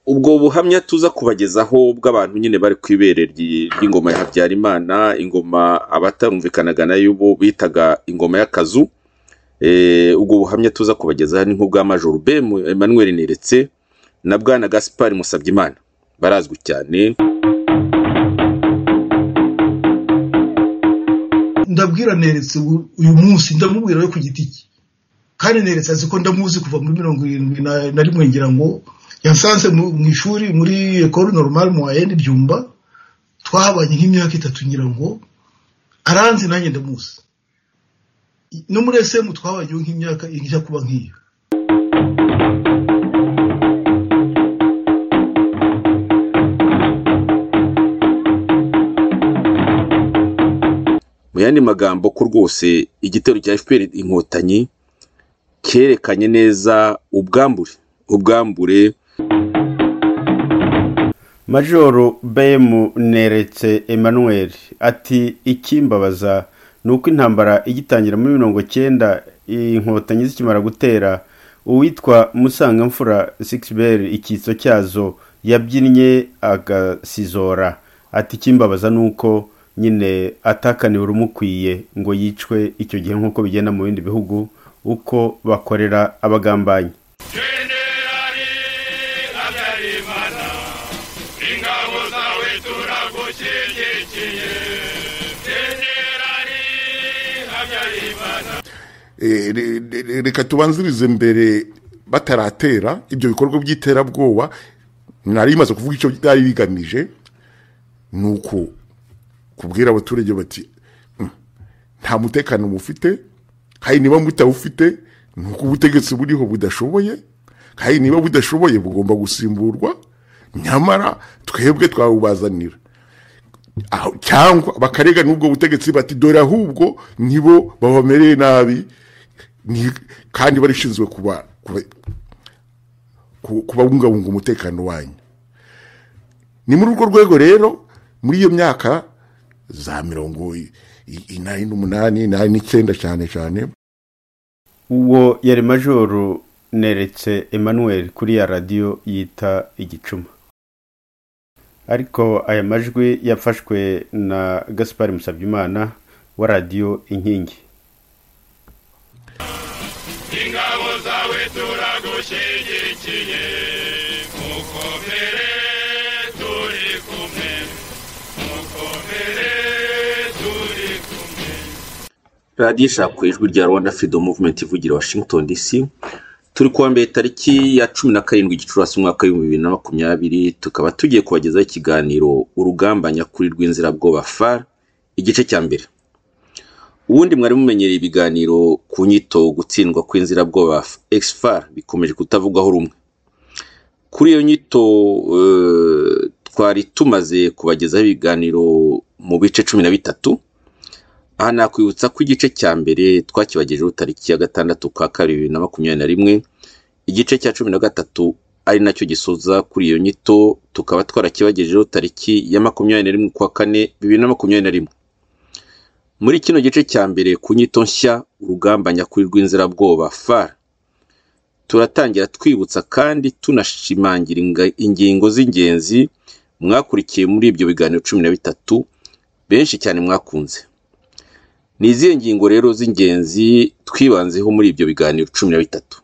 ubwo buhamya tuza kubagezaho bw'abantu nyine bari ku ibere ry- ry'ingoma ya Habyarimana ingoma abatarumvikanaga nayo bo bitaga ingoma y'akazu Eh, ubwo buhamya tuza kubagezaho ni nk'ubwa Major B Emmanuel Niretse na Bwana Gaspard Musabyimana barazwi cyane ndabwira neretse ubu- uyu munsi ndamubwira we ku giti cye kandi neretse azi ko ndamuzi kuva muri mirongo irindwi na na rimwe ngira ngo yansanze mu mu ishuri muri ekoro normal mu wayeni byumba twahabanye nk'imyaka itatu ngira ngo aranzi nanjye ndamuzi no muri esemu twabanye nk'imyaka ijya kuba nk'iyo mu yandi magambo ko rwose igitero cya fpr inkotanyi cyerekanye neza ubwambure ubwambure majoro bm neretse emmanuel ati ikimbabaza ni uko intambara igitangira muri mirongo cyenda inkotanyi zikimara gutera uwitwa musangamfura sixbel icyitso cyazo yabyinnye agasizora ati ikimbabaza ni uko nyine atakaniwe urumukwiye ngo yicwe icyo gihe nk'uko bigenda mu bindi bihugu uko bakorera abagambanyi Jenerali Habyarimana, ingabo zawe turagushyigikiye. Jenerali Habyarimana. Eh, re- re- reka tubanzirize mbere bataratera ibyo bikorwa by'iterabwoba nari bimaze kuvuga icyo byari bigamije ni uko kubwira abaturage bati "Mm, nta mutekano mufite kandi niba mutawufite ni uko ubutegetsi buriho budashoboye kandi niba budashoboye bugomba gusimburwa nyamara twebwe twawubazanira aho- cyangwa bakarega n'ubwo butegetsi bati dore ahubwo nibo babamereye nabi ni- kandi barishinzwe kuba kuba- ku- kubabungabunga umutekano wanyu ni muri urwo rwego rero muri iyo myaka za mirongo i- i- inani n'umunani inani n'icyenda cyane cyane uwo yari majoro neretse emmanuel kuri ya radiyo yita igicuma ariko aya majwi yafashwe na gaspar musabyimana wa radiyo inkingi ingabo zawe turagushyigikiye mukomere turi kumwe mukomere turi kumwe radiyo ishaka ku ijwi rya rwanda freedom movement ivugira washington dc turi kuwa mbere tariki ya cumi na karindwi gicurasi umwaka w'ibihumbi bibiri na makumyabiri tukaba tugiye kubagezaho ikiganiro urugamba nyakuri rw'inzirabwoba far igice cya mbere ubundi mwari mumenyereye ibiganiro ku nyito gutsindwa kw'inzirabwoba exfar bikomeje kutavugwaho rumwe kuri iyo nyito eh, twari tumaze kubagezaho ibiganiro mu bice cumi na bitatu aha nakwibutsa ko igice cya mbere twakibagejeho tariki ya gatandatu kwa kabiri bibiri na makumyabiri na rimwe igice cya cumi na gatatu ari nacyo gisoza kuri iyo nyito tukaba twarakibagejeho tariki ya makumyabiri na rimwe kwa kane bibiri na makumyabiri na rimwe muri kino gice cya mbere ku nyito nshya urugamba nyakuri rw'inzirabwoba far turatangira twibutsa kandi tunashimangira inga- ingingo z'ingenzi mwakurikiye muri ibyo biganiro cumi na bitatu benshi cyane mwakunze ni izihe ngingo rero z'ingenzi twibanzeho muri ibyo biganiro cumi na bitatu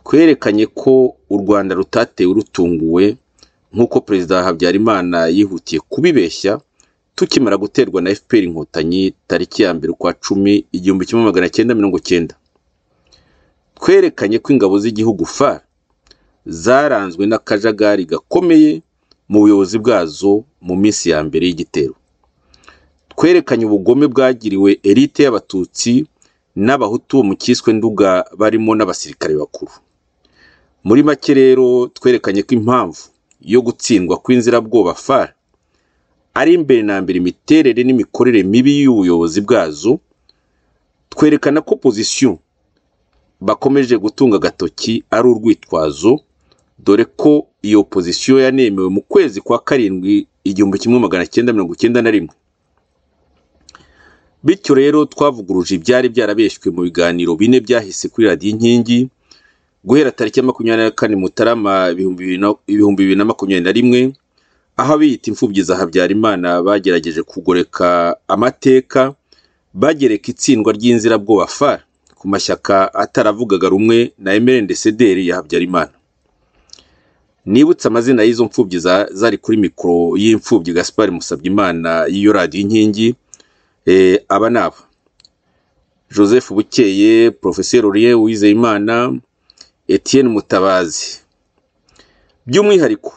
twerekanye ko u rwanda rutatewe rutunguwe nk'uko perezida habyarimana yihutiye kubibeshya tukimara guterwa na fpr inkotanyi tariki ya mbere ukwa cumi igihumbi kimwe magana cyenda mirongo cyenda twerekanye ko ingabo z'igihugu far zaranzwe n'akajagari gakomeye mu buyobozi bwazo mu minsi ya mbere y'igitero twerekanye ubugome bwagiriwe elite y'abatutsi n'abahutu bo mu cyiswe nduga barimo n'abasirikare bakuru muri make rero twerekanye ko impamvu yo gutsindwa kw'inzirabwoba far ari imbere na mbere imiterere n'imikorere mibi y'ubuyobozi bwazo twerekana ko pozisiyo bakomeje gutunga agatoki ari urwitwazo dore ko iyo pozisiyo yanemewe mu kwezi kwa karindwi igihumbi kimwe magana cyenda mirongo icyenda na rimwe bityo rero twavuguruje ibyari byarabeshywe mu biganiro bine byahise kuri radiyo inkingi guhera tariki ya makumyabiri na kane mutarama ibihumbi bibiri na- ibihumbi bibiri na makumyabiri na rimwe aho abiyita imfubyi za habyarimana bagerageje kugoreka amateka bagereka itsindwa ry'inzirabwoba far ku mashyaka ataravugaga rumwe na emerende sederi ya habyarimana nibutse amazina y'izo mfubyi za- zari kuri mikoro y'imfubyi gaspar musabyimana y'iyo radiyo inkingi eh, aba ni aba joseph bukeye porofeseri Aurien uwizeyimana etienne mutabazi by'umwihariko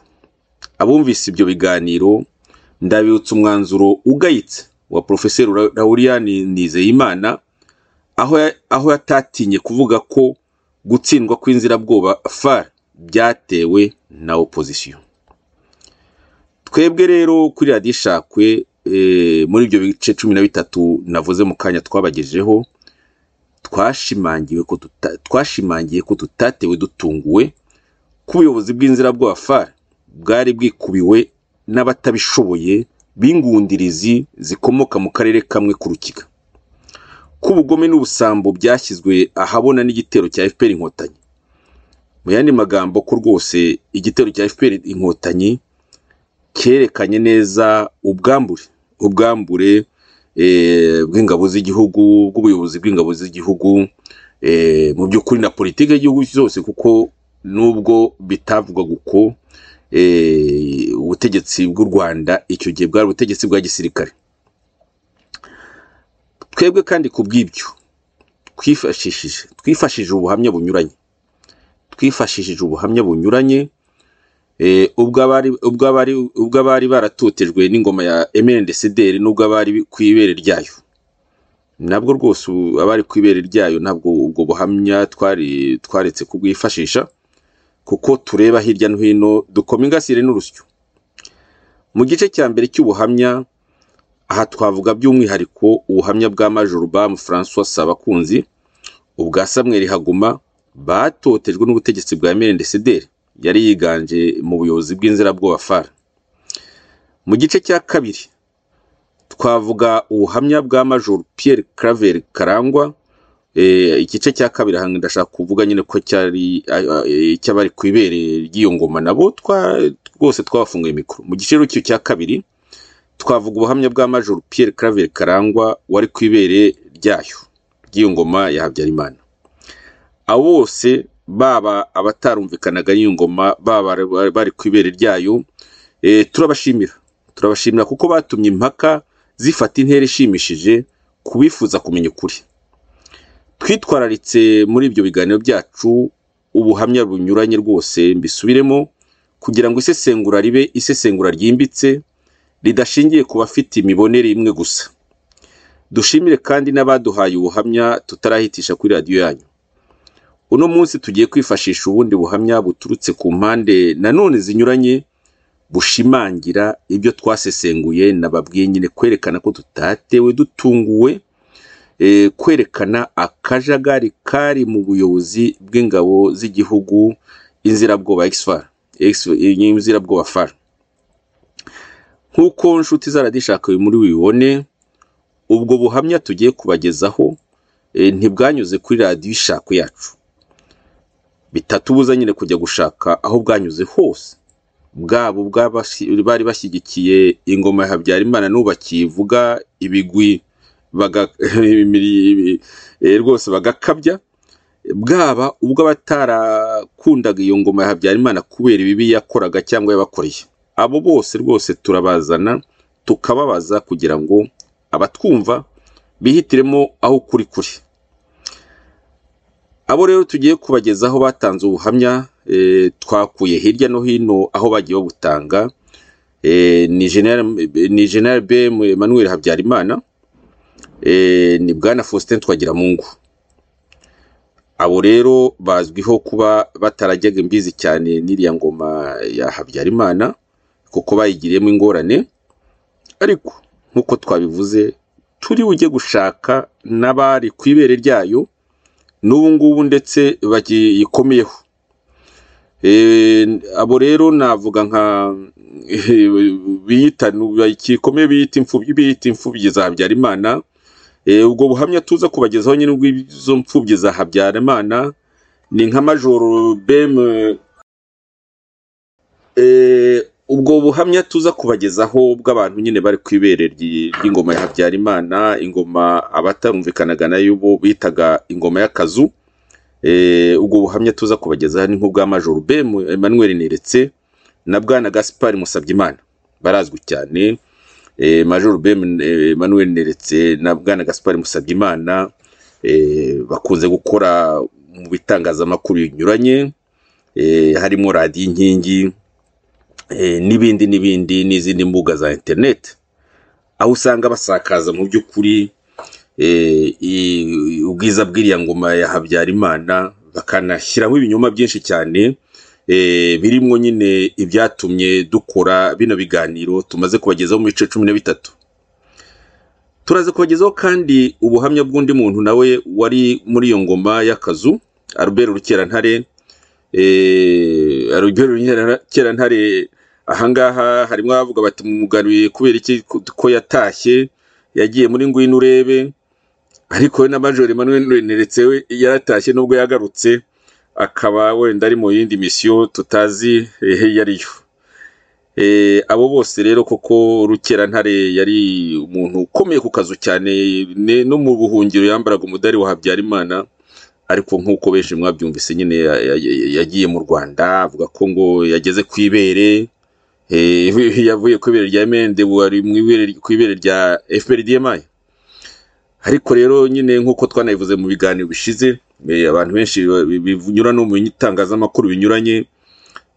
abumvise ibyo biganiro ndabibutsa umwanzuro ugayitse wa porofeseri lauriyani nizeyimana aho ya- aho yatatinye kuvuga ko gutsindwa kw'inzirabwoba far byatewe na opozisiyo twebwe rero kuri radiyo ishakwe eh, muri ibyo bice cumi na bitatu navuze mu kanya twabagejeho twashimangiwe ko tuta- twashimangiye ko tutatewe dutunguwe ko ubuyobozi bw'inzirabwoba far bwari bwikubiwe n'abatabishoboye b'ingundirizi zikomoka mu karere kamwe k'urukiga ko ubugome n'ubusambo byashyizwe ahabona n'igitero cya fpr inkotanyi mu yandi magambo ko rwose igitero cya fpr inkotanyi cyerekanye neza ubwambure ubwambure eh, bw'ingabo z'igihugu bw'ubuyobozi bw'ingabo z'igihugu eh, mu by'ukuri na politiki y'igihugu zose kuko nubwo bitavugwaga uko eh, ubutegetsi bw'u rwanda icyo gihe bwari ubutegetsi bwa gisirikare twebwe kandi ku bw'ibyo twifashishije twifashishije ubuhamya bunyuranye twifashishije ubuhamya bunyuranye eh, ubw'abari ubw'abari ubw'abari baratotejwe n'ingoma ya MNDCDR n'ubw'abari ku ibere ryayo nabwo rwose ubu- abari ku ibere ryayo ntabwo ubwo buhamya twari twaretse kubwifashisha kuko tureba hirya no hino dukoma ingasire n'urusyo mu gice cya mbere cy'ubuhamya aha twavuga by'umwihariko ubuhamya bwa majoro bamu francois sabakunzi ubwa samuel haguma batotejwe n'ubutegetsi bwa mrndcdr yari yiganje mu buyobozi bw'inzirabwoba far mu gice cya kabiri twavuga ubuhamya bwa majoro pierre claver karangwa eh, igice cya kabiri aha ndashaka kuvuga nyine ko cyari ah, ah, eh, cy'abari ku ibere ry'iyo ngoma nabo twa- rwose twabafunguye mikoro mu gice rero cya kabiri twavuga ubuhamya bwa majoro Pierre Claver Karangwa wari ku ibere ryayo ry'iyo ngoma ya Habyarimana abo bose baba abatarumvikanaga n'iyo ngoma baba bari- bari ku ibere ryayo eh, turabashimira turabashimira kuko batumye impaka zifata intera ishimishije ku bifuza kumenya ukuri twitwararitse muri ibyo biganiro byacu ubuhamya bunyuranye rwose mbisubiremo kugira ngo isesengura ribe isesengura ryimbitse ridashingiye ku bafite imibonere imwe gusa dushimire kandi n'abaduhaye ubuhamya tutarahitisha kuri radiyo yanyu uno munsi tugiye kwifashisha ubundi buhamya buturutse ku mpande nanone zinyuranye bushimangira ibyo twasesenguye nababwiye nyine kwerekana ko tutatewe dutunguwe eh, kwerekana akajagari kari mu buyobozi bw'ingabo z'igihugu inzirabwoba exfar inzirabwoba far nk'uko inshuti zaradishaka uyu muri bibone ubwo buhamya tugiye kubagezaho e, ntibwanyuze kuri radiyo ishako yacu bitatubuza nyine kujya gushaka aho bwanyuze hose bwabo bw'abasi- bari bashyigikiye ingoma ya habyarimana n'ubu bakivuga ibigwi baga- imiri- eh, rwose bagakabya bwaba ubwo abatarakundaga iyo ngoma ya habyarimana kubera ibibi yakoraga cyangwa yabakoreye abo bose rwose turabazana tukababaza kugira ngo abatwumva bihitiremo aho ukuri kuri abo rero tugiye kubagezaho batanze ubuhamya eh, twakuye hirya no hino aho bagiye babutanga eh, ni General- ni general bm emmanuel habyarimana eh, ni bwana faustin twagiramungu abo rero bazwiho kuba batarajyaga imbizi cyane n'iriya ngoma ya habyarimana kuko bayigiriyemo ingorane ariko nk'uko twabivuze turi bujye gushaka n'abari ku ibere ryayo n'ubu ngubu ndetse bagikomeyeho Eh, abo rero navuga nka biyita bakikomeye biyita imfubyi biyita imfubyi za habyarimana Eh, ubwo buhamya tuza kubagezaho nyine ubw'izo mfubyi za habyarimana ni nka majoro bemu Eh, ubwo buhamya tuza kubagezaho bw'abantu nyine bari ku ibere ryi- ry'ingoma ya habyarimana ingoma abatarumvikanaga nayo bo bitaga ingoma y'akazu Eh, ubwo buhamya tuza kubagezaho ni nk'ubwa majoro bemu emmanuel neretse na bwana gaspard musabyimana barazwi cyane Eh, majoro bemu eh, emmanuel neretse na bwana gaspard musabyimana eh, bakunze gukora mu bitangazamakuru binyuranye eh, harimo radiyo inkingi eh, n'ibindi n'ibindi n'izindi mbuga za interineti aho usanga basakaza mu by'ukuri eh, i- ubwiza bw'iriya ngoma ya habyarimana bakanashyiraho ibinyoma byinshi cyane eh, birimo nyine ibyatumye dukora bino biganiro tumaze kubagezaho mu bice cumi na bitatu turaza kubagezaho kandi ubuhamya bw'undi muntu nawe wari muri iyo ngoma y'akazu aruberi rukerantare aruberi rukerantare ahangaha harimo abavuga bati mugaruye kubera iki ko ko yatashye yagiye muri ngwino urebe ariko we na major Emmanuel neretse we yaratashye nubwo yagarutse akaba wenda ari mu yindi misiyo tutazi eh, iyo ari yo Eh, abo bose rero koko rukerantare yari umuntu ukomeye ku kazu cyane ne- no mu buhungiro yambaraga umudari wa habyarimana ariko nk'uko benshi mwabyumvise nyine ya- ya- ya- yagiye mu rwanda avuga ko ngo yageze ku ibere eh, yavuye ku ibere rya mende ubu ari mu ibere- ku ibere rya fprdmi ariko rero nyine nk'uko twanabivuze mu biganiro bishize eh, abantu benshi ba- bi- binyura no mu itangazamakuru binyuranye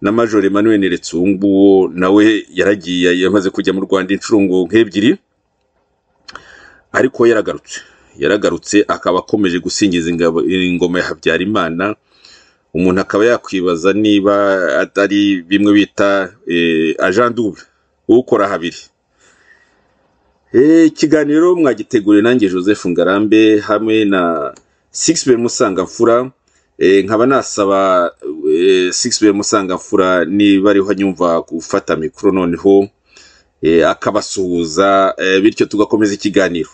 na major emmanuel Nteretsunguwo nawe yaragiye yamaze kujya mu rwanda inshuro ngo nk'ebyiri ariko yaragarutse yaragarutse akaba akomeje gusingiza ingabo- ingoma ya habyarimana umuntu akaba yakwibaza niba atari bimwe bita eh, agent double ukora habiri Eh, ikiganiro mwagiteguriye nanjye joseph ngarambe hamwe na sixbe musangamfura Eh, nkaba nasaba sixbe musangamfura niba ariho anyumva gufata mikoro noneho eh, akabasuhuza eh, bityo tugakomeza ikiganiro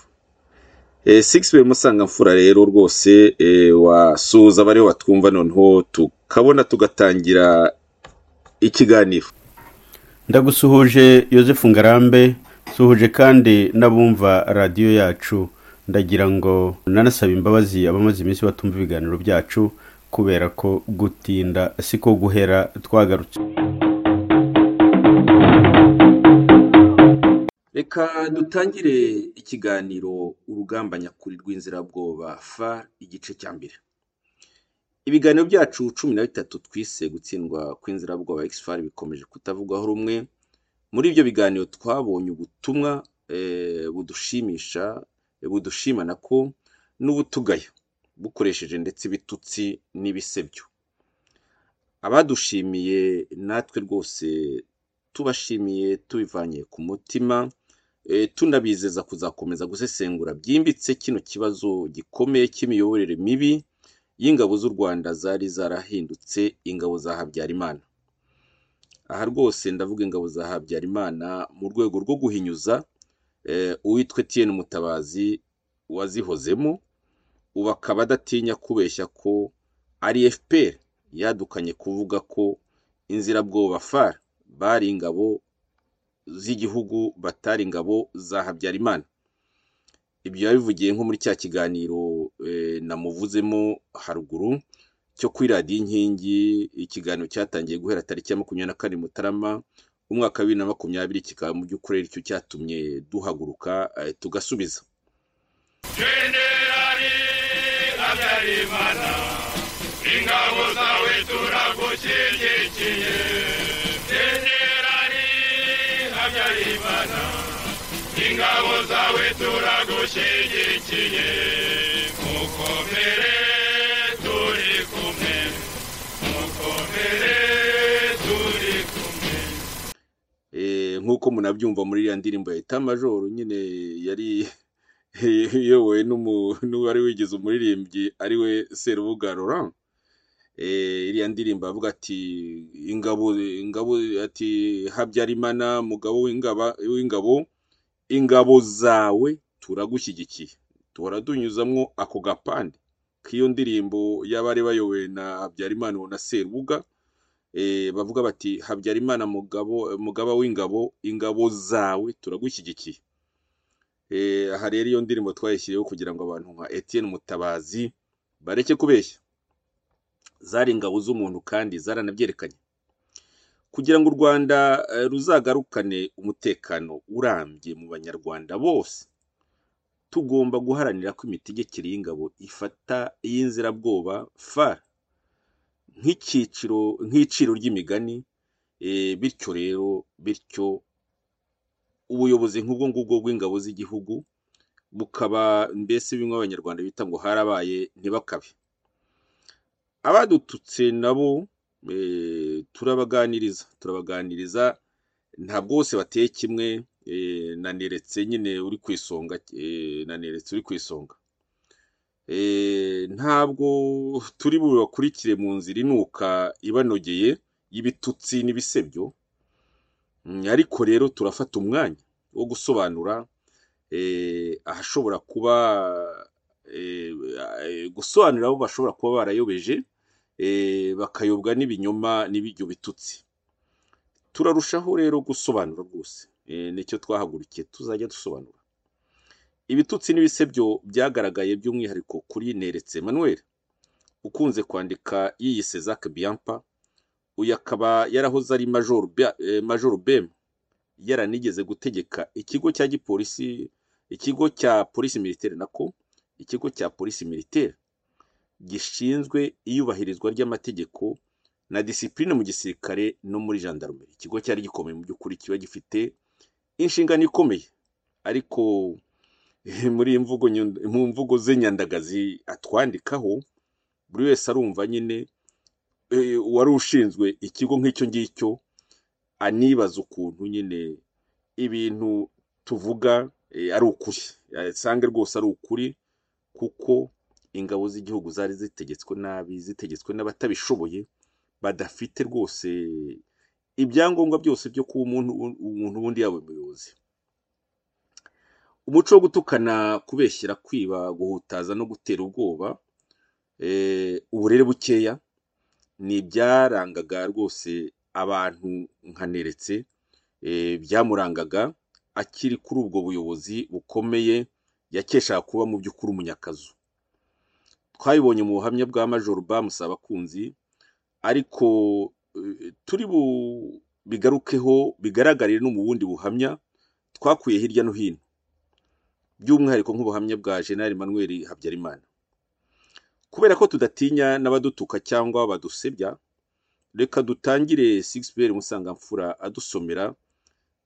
sixbe musangamfura rero rwose eh, wasuhuza abariho batwumva noneho tukabona tugatangira ikiganiro ndagusuhuje Yosefu ngarambe suhuje kandi n'abumva radiyo yacu ndagira ngo nanasaba imbabazi abamaze iminsi batumva ibiganiro byacu kubera ko gutinda siko guhera twagarutse reka dutangire ikiganiro urugamba nyakuri rw'inzirabwoba far igice cya mbere ibiganiro byacu cumi na bitatu twise gutsindwa kw'inzirabwoba far bikomeje kutavugwaho rumwe muri ibyo biganiro twabonye ubutumwa eh, budushimisha eh, budushimana ko n'ubutugaya bukoresheje ndetse ibitutsi n'ibisebyo abadushimiye natwe rwose tubashimiye tubivanye ku mutima eh, tunabizeza kuzakomeza gusesengura byimbitse kino kibazo gikomeye cy'imiyoborere mibi y'ingabo z'u rwanda zari zarahindutse ingabo za habyarimana aha rwose ndavuga ingabo za habyarimana mu rwego rwo guhinyuza eh, uwitwa etiyeni mutabazi wazihozemo ubu akaba adatinya kubeshya ko ari fpr yadukanye kuvuga ko inzirabwoba far bari ingabo z'igihugu batari ingabo za habyarimana ibyo yabivugiye nko muri cya kiganiro eh, namuvuzemo haruguru cyo kuri radiyo inkingi ikiganiro cyatangiye guhera tariki ya makumyabiri na kane mutarama umwaka wa bibiri na makumyabiri kikaba mu by'ukuri aricyo cyatumye duhaguruka eh, tugasubiza jenerali habyarimana ingabo zawe turagushyigikiye jenerali habyarimana ingabo zawe turagushyigikiye mukomere turi kumwe mukomere turi kumwe Eh, nk'uko munabyumva muri iriya ndirimbo ya itamajoro nyine yari iyobowe n'umu- n'uwari wigize umuririmbyi ariwe serubuga laurent Eh, iriya ndirimbo avuga ati ingabo ingabo ati habyarimana mugabo w'ingaba w'ingabo ingabo zawe turagushyigikiye duhora tunyuzamwo ako gapande iyo ndirimbo y'abari bayobowe na habyarimana uwo na serubuga eh, bavuga bati habyarimana mugabo mugaba w'ingabo ingabo zawe turagushyigikiye Eh, aha rero iyo ndirimbo twayishyiriyeho kugira ngo abantu nka etienne mutabazi bareke kubeshya zari ingabo z'umuntu kandi zaranabyerekanye kugira ngo u rwanda eh, ruzagarukane umutekano urambye mu banyarwanda bose tugomba guharanira ko imitegekere y'ingabo ifata iy'inzirabwoba far nk'ikiciro nk'iciro ry'imigani eh, bityo rero bityo ubuyobozi nk'ubwo ngubwo bw'ingabo z'igihugu bukaba mbese bimwe abanyarwanda bita ngo harabaye ntibakabe abadututse nabo eh, turabaganiriza turabaganiriza ntabwo bose bateye kimwe eh, naneretse nyine uri ku isonga eh, naneretse uri ku isonga Eh, ntabwo turi bubakurikire mu nzira inuka ibanogeye y'ibitutsi n'ibisebyo Mm, ariko rero turafata umwanya wo gusobanura eh, ahashobora kuba eh, eh, gusobanura abo bashobora kuba barayobeje eh, bakayobwa n'ibinyoma n'ibiryo bitutsi turarushaho rero gusobanura rwose eh, nicyo twahagurukiye tuzajya dusobanura ibitutsi n'ibisebyo byagaragaye by'umwihariko kuri neretse manuel ukunze kwandika yiyise zak biampa uyu akaba yarahoze ari majoro Bia- eh, majoro bemu yaranigeze gutegeka ikigo cya gipolisi ikigo cya polisi militaire nako ikigo cya polisi militaire gishinzwe iyubahirizwa ry'amategeko na disipurine mu gisirikare no muri gendarmerie ikigo cyari gikomeye mu by'ukuri kiba gifite inshingano ikomeye ariko eh, muri iyi mvugo nyu- mu mvugo ze nyandagazi atwandikaho buri wese arumva nyine eh, uwari ushinzwe ikigo nk'icyo ngicyo anibaza ukuntu nyine ibintu tuvuga eh, ari ukuri asange rwose ari ukuri kuko ingabo z'igihugu zari zitegetswe nabi zitegetswe n'abatabishoboye badafite rwose ibyangombwa byose byo kuba umuntu umuntu ubundi yaba umuyobozi umuco wo gutukana kubeshyira kwiba guhutaza no gutera ubwoba eh, uburere bukeya ni ibyarangaga rwose abantu nkaneretse byamurangaga akiri kuri ubwo buyobozi bukomeye yakeshaga kuba mu by'ukuri umunyakazu twabibonye mu buhamya bwa majoro bamusaba abakunzi ariko eh, turi bu- bigarukeho bigaragarire no mu bundi buhamya twakuye hirya no hino by'umwihariko nk'ubuhamya bwa jenali manuel habyarimana kubera ko tudatinya n'abadutuka cyangwa badusebya reka dutangire sixpere musangamfura adusomera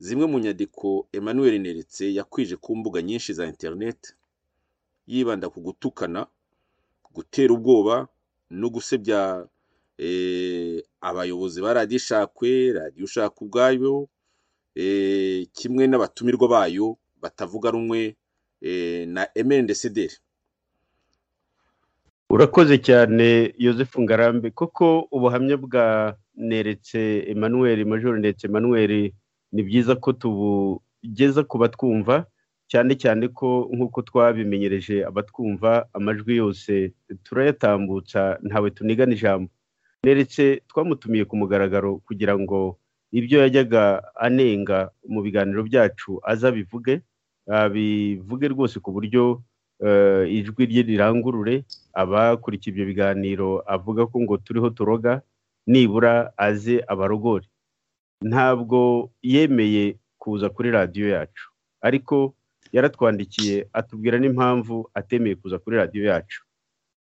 zimwe mu nyandiko emmanuel neretse yakwije ku mbuga nyinshi za interineti yibanda ku gutukana gutera ubwoba no gusebya eh, abayobozi ba radiyo ishakwe radiyo ushaka ubwayo eh, kimwe n'abatumirwa bayo batavuga rumwe eh, na emendesederi urakoze cyane yosefu ngarambe koko ubuhamya bwa neretse emmanuel major ndetse emmanuel ni byiza ko tubugeza ku batwumva cyane cyane ko nk'uko twabimenyereje abatwumva amajwi yose turayatambutsa ntawe tunigana ijambo neretse twamutumiye ku mugaragaro kugira ngo ibyo yajyaga anenga mu biganiro byacu azabivuge abivuge rwose ku buryo eh, ijwi rye rirangurure abakurikiye ibyo biganiro avuga ko ngo turiho turoga nibura aze abarogore ntabwo yemeye kuza kuri radiyo yacu ariko yaratwandikiye atubwira n'impamvu atemeye kuza kuri radiyo yacu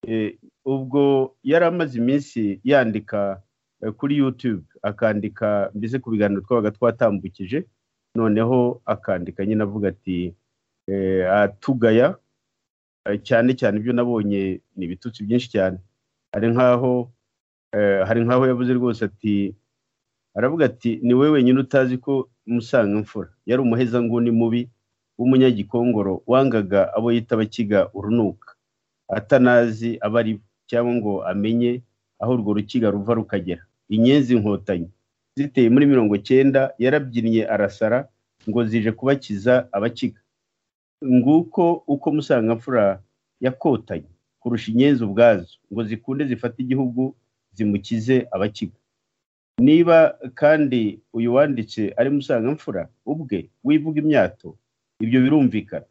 Eh, ubwo yari amaze iminsi yandika eh, kuri youtube akandika mbese ku biganiro twabaga twatambukije noneho akandika nyine avuga ati eh, atugaya Eh, cyane cyane ibyo nabonye ni ibitutsi byinshi cyane hari nkaho eh, hari nkaho yavuze rwose ati aravuga ati ni wowe wenyine utazi ko musanga imfura yari umuhezanguni mubi w'umunyagikongoro wangaga abo yita abakiga urunuka atanazi abo ari bo cyangwa ngo amenye aho urwo rukiga ruva rukagera inyenzi inkotanyi ziteye muri mirongo cyenda yarabyinnye arasara ngo zije kubakiza abakiga nguko uko musangamfura yakotanye ku kurusha inyenzi ubwazo ngo zikunde zifate igihugu zimukize abakigwa niba kandi uyu wanditse ari musangamfura ubwe wivuga imyato ibyo birumvikana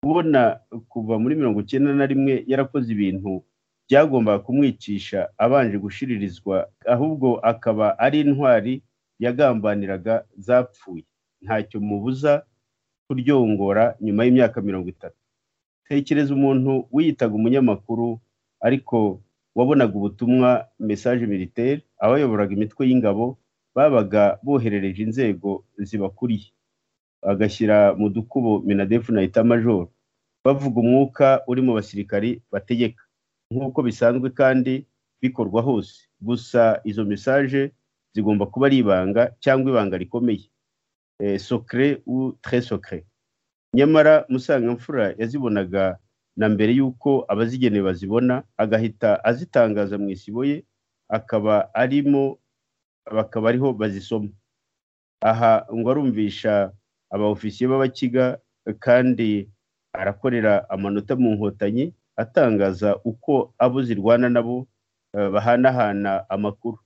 ubona kuva muri mirongo icyenda na rimwe yarakoze ibintu byagombaga kumwicisha abanje gushiririzwa ahubwo akaba ari intwari yagambaniraga zapfuye ntacyo mubuza kuryongora nyuma y'imyaka mirongo itatu tekereza umuntu wiyitaga umunyamakuru ariko wabonaga ubutumwa mesaje militaire abayoboraga imitwe y'ingabo babaga boherereje inzego zibakuriye bagashyira mu dukubo minadefu na itamajoro bavuga umwuka uri mu basirikari bategeka nk'uko bisanzwe kandi bikorwa hose gusa izo mesaje zigomba kuba ari ibanga cyangwa ibanga rikomeye eh, socre ou très socre nyamara musangamfura yazibonaga na mbere y'uko abazigenewe bazibona agahita azitangaza mu isibo ye akaba arimo bakaba ariho bazisoma aha ngo arumvisha abaofisiye b'abakiga kandi arakorera amanota mu nkotanyi atangaza uko abo zirwana nabo eh, bahanahana amakuru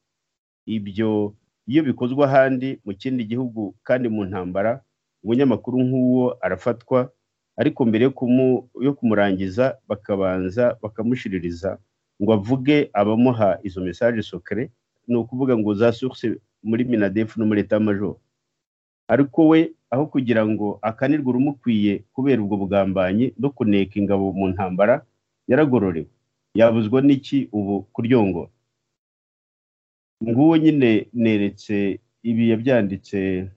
ibyo iyo bikozwe ahandi mu kindi gihugu kandi mu ntambara umunyamakuru nk'uwo arafatwa ariko mbere yo kumu- yo kumurangiza bakabanza bakamushiririza ngo avuge abamuha izo mesaje sokere ni ukuvuga ngo za source muri minadefu no muri etamajoro ariko we aho kugira ngo akanirwe urumukwiye kubera ubwo bugambanyi no kuneka ingabo mu ntambara yaragororewe yabuzwa n'iki ubu kuryongora nguwo nyine neretse ibi yabyanditse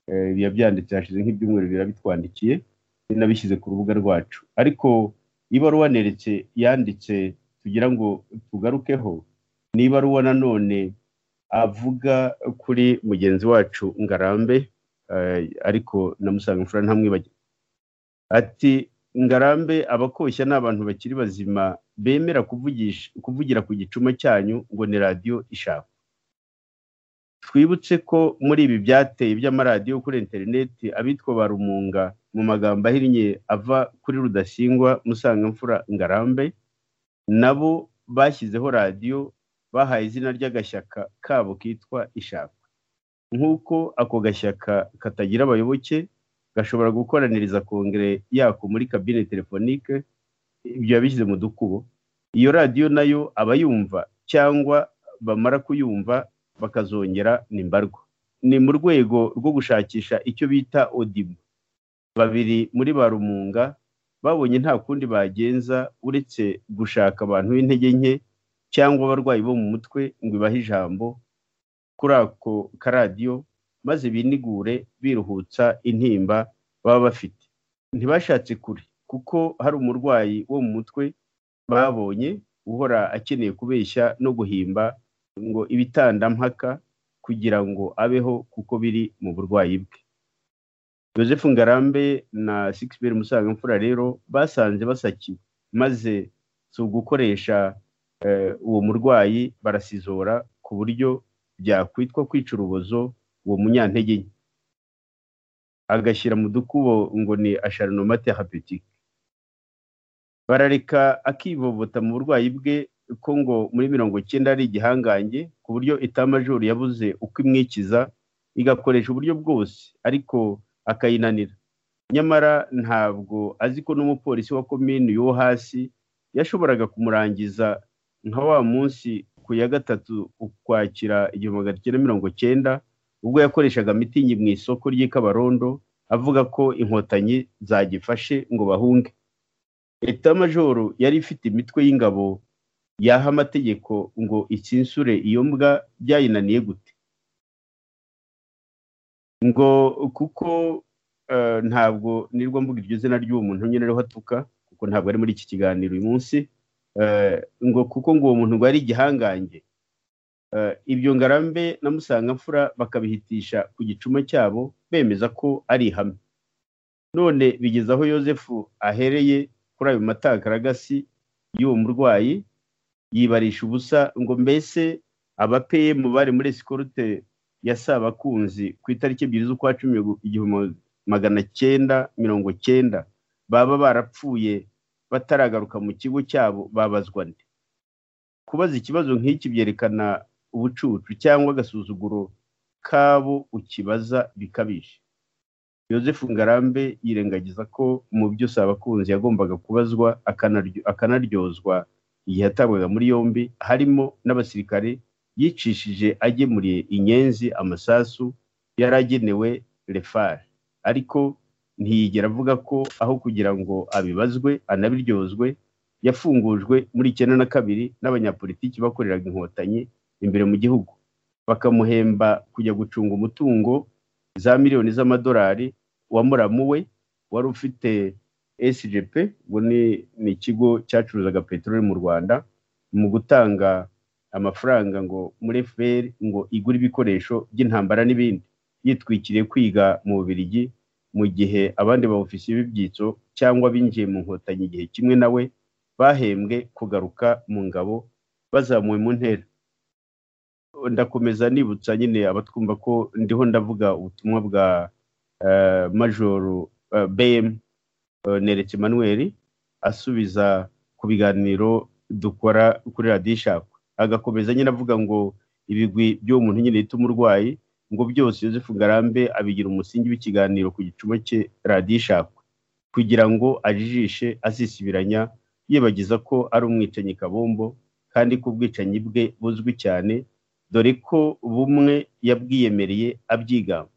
eh, ibi yabyanditse hashize nk'ibyumweru birabitwandikiye nabishyize ku rubuga rwacu ariko ibaruwa neretse yanditse tugira ngo tugarukeho ni ibaruwa nanone avuga kuri mugenzi wacu ngarambe eh, ariko namusanga imfura ntamwibagirwe ati ngarambe abakoshya ni abantu bakiri bazima bemera kuvugisha kuvugira ku gicuma cyanyu ngo ni radiyo ishaka twibutse ko muri ibi byateye by'amaradiyo kuri interineti abitwa ba rumunga mu magambo ahinnye ava kuri rudasingwa musangamfura ngarambe nabo bashyizeho radiyo bahaye izina ry'agashyaka kabo kitwa ishaka nk'uko ako gashyaka katagira abayoboke gashobora gukoraniriza kongere yako muri kabine telefonike ibyo yabishyize mu dukubo iyo radiyo nayo abayumva cyangwa bamara kuyumva bakazongera ni mbarwa ni mu rwego rwo gushakisha icyo bita odibo babiri muri ba rumunga babonye nta kundi bagenza uretse gushaka abantu b'intege nke cyangwa abarwayi bo mu mutwe ngo ibahe ijambo kuri ako karadiyo maze binigure biruhutsa intimba baba bafite ntibashatse kure kuko hari umurwayi wo mu mutwe babonye uhora akeneye kubeshya no guhimba ngo ibitandampaka kugira ngo abeho kuko biri mu burwayi bwe joseph ngarambe na sikisiberi musangamfura rero basanze basakiwe maze si ugukoresha eh, uwo murwayi barasizora ku buryo byakwitwa kwica urubozo uwo munyantege nke agashyira mu dukubo ngo ni asharinoma terapetike barareka akivovota mu burwayi bwe ko ngo muri mirongo icyenda ari igihangange ku buryo itamajoro yabuze uko imwikiza igakoresha uburyo bwose ariko akayinanira nyamara ntabwo azi ko n'umupolisi wa komini yo hasi yashoboraga kumurangiza nka wa munsi ku ya gatatu ukwakira igihumbi magana cyenda mirongo cyenda ubwo yakoreshaga mitingi mu isoko ry'i Kabarondo avuga ko inkotanyi zagifashe ngo bahunge etamajoro yari ifite imitwe y'ingabo yaha amategeko ngo ikinsure iyo mbwa byayinaniye gute ngo kuko eh, ntabwo nirwo mvuga iryo zina ry'uwo muntu nyine ariho atuka kuko ntabwo ari muri iki kiganiro uyu munsi eh, ngo kuko ngo uwo muntu ngo yari igihangange Eh, ibyo ngarambe na musangamfura bakabihitisha ku gicuma cyabo bemeza ko ari ihame none bigeze aho yosefu ahereye kuri ayo matakaragasi y'uwo murwayi yibarisha ubusa ngo mbese abapeyemu bari muri esikorute ya sabakunzi ku itariki ebyiri z'ukwa cumi igihumbi magana cyenda mirongo cyenda baba barapfuye bataragaruka mu kigo cyabo babazwa nde kubaza ikibazo nk'iki byerekana ubucucu cyangwa agasuzuguro kabo ukibaza bikabije Joseph ngarambe yirengagiza ko mu byo abakunzi yagombaga kubazwa akanaryo- akanaryozwa igihe yatabwaga muri yombi harimo n'abasirikare yicishije agemuriye inyenzi amasasu yari agenewe refari ariko ntiyigera avuga ko aho kugira ngo abibazwe anabiryozwe yafungujwe muri icyenda na kabiri n'abanyapolitiki bakoreraga inkotanyi imbere mu gihugu bakamuhemba kujya gucunga umutungo za miliyoni z'amadolari wa muramu we wari ufite SGP ubu ni ni ikigo cyacuruzaga peteroli mu Rwanda mu gutanga amafaranga ngo muri FPR ngo igure ibikoresho by'intambara n'ibindi yitwikiriye kwiga mu Bubiligi mu gihe abandi baofisiye b'ibyitso cyangwa binjiye mu nkotanyi igihe kimwe na we bahembwe kugaruka mu ngabo bazamuwe mu ntera ndakomeza nibutsa nyine abatwumva ko ndiho ndavuga ubutumwa bwa eh, majoro eh, bm eh, neretse emmanuel asubiza ku biganiro dukora kuri radiyo ishakwe agakomeza nyine avuga ngo ibigwi by'uwo muntu nyine yita umurwayi ngo byose Yozefu Ngarambe abigira umusingi w'ikiganiro ku gicuma cye radiyo ishakwe kugira ngo ajijishe azisibiranya yibagiza ko ari umwicanyi kabombo kandi ko ubwicanyi bwe buzwi cyane dore ko bumwe yabwiyemereye abyigamba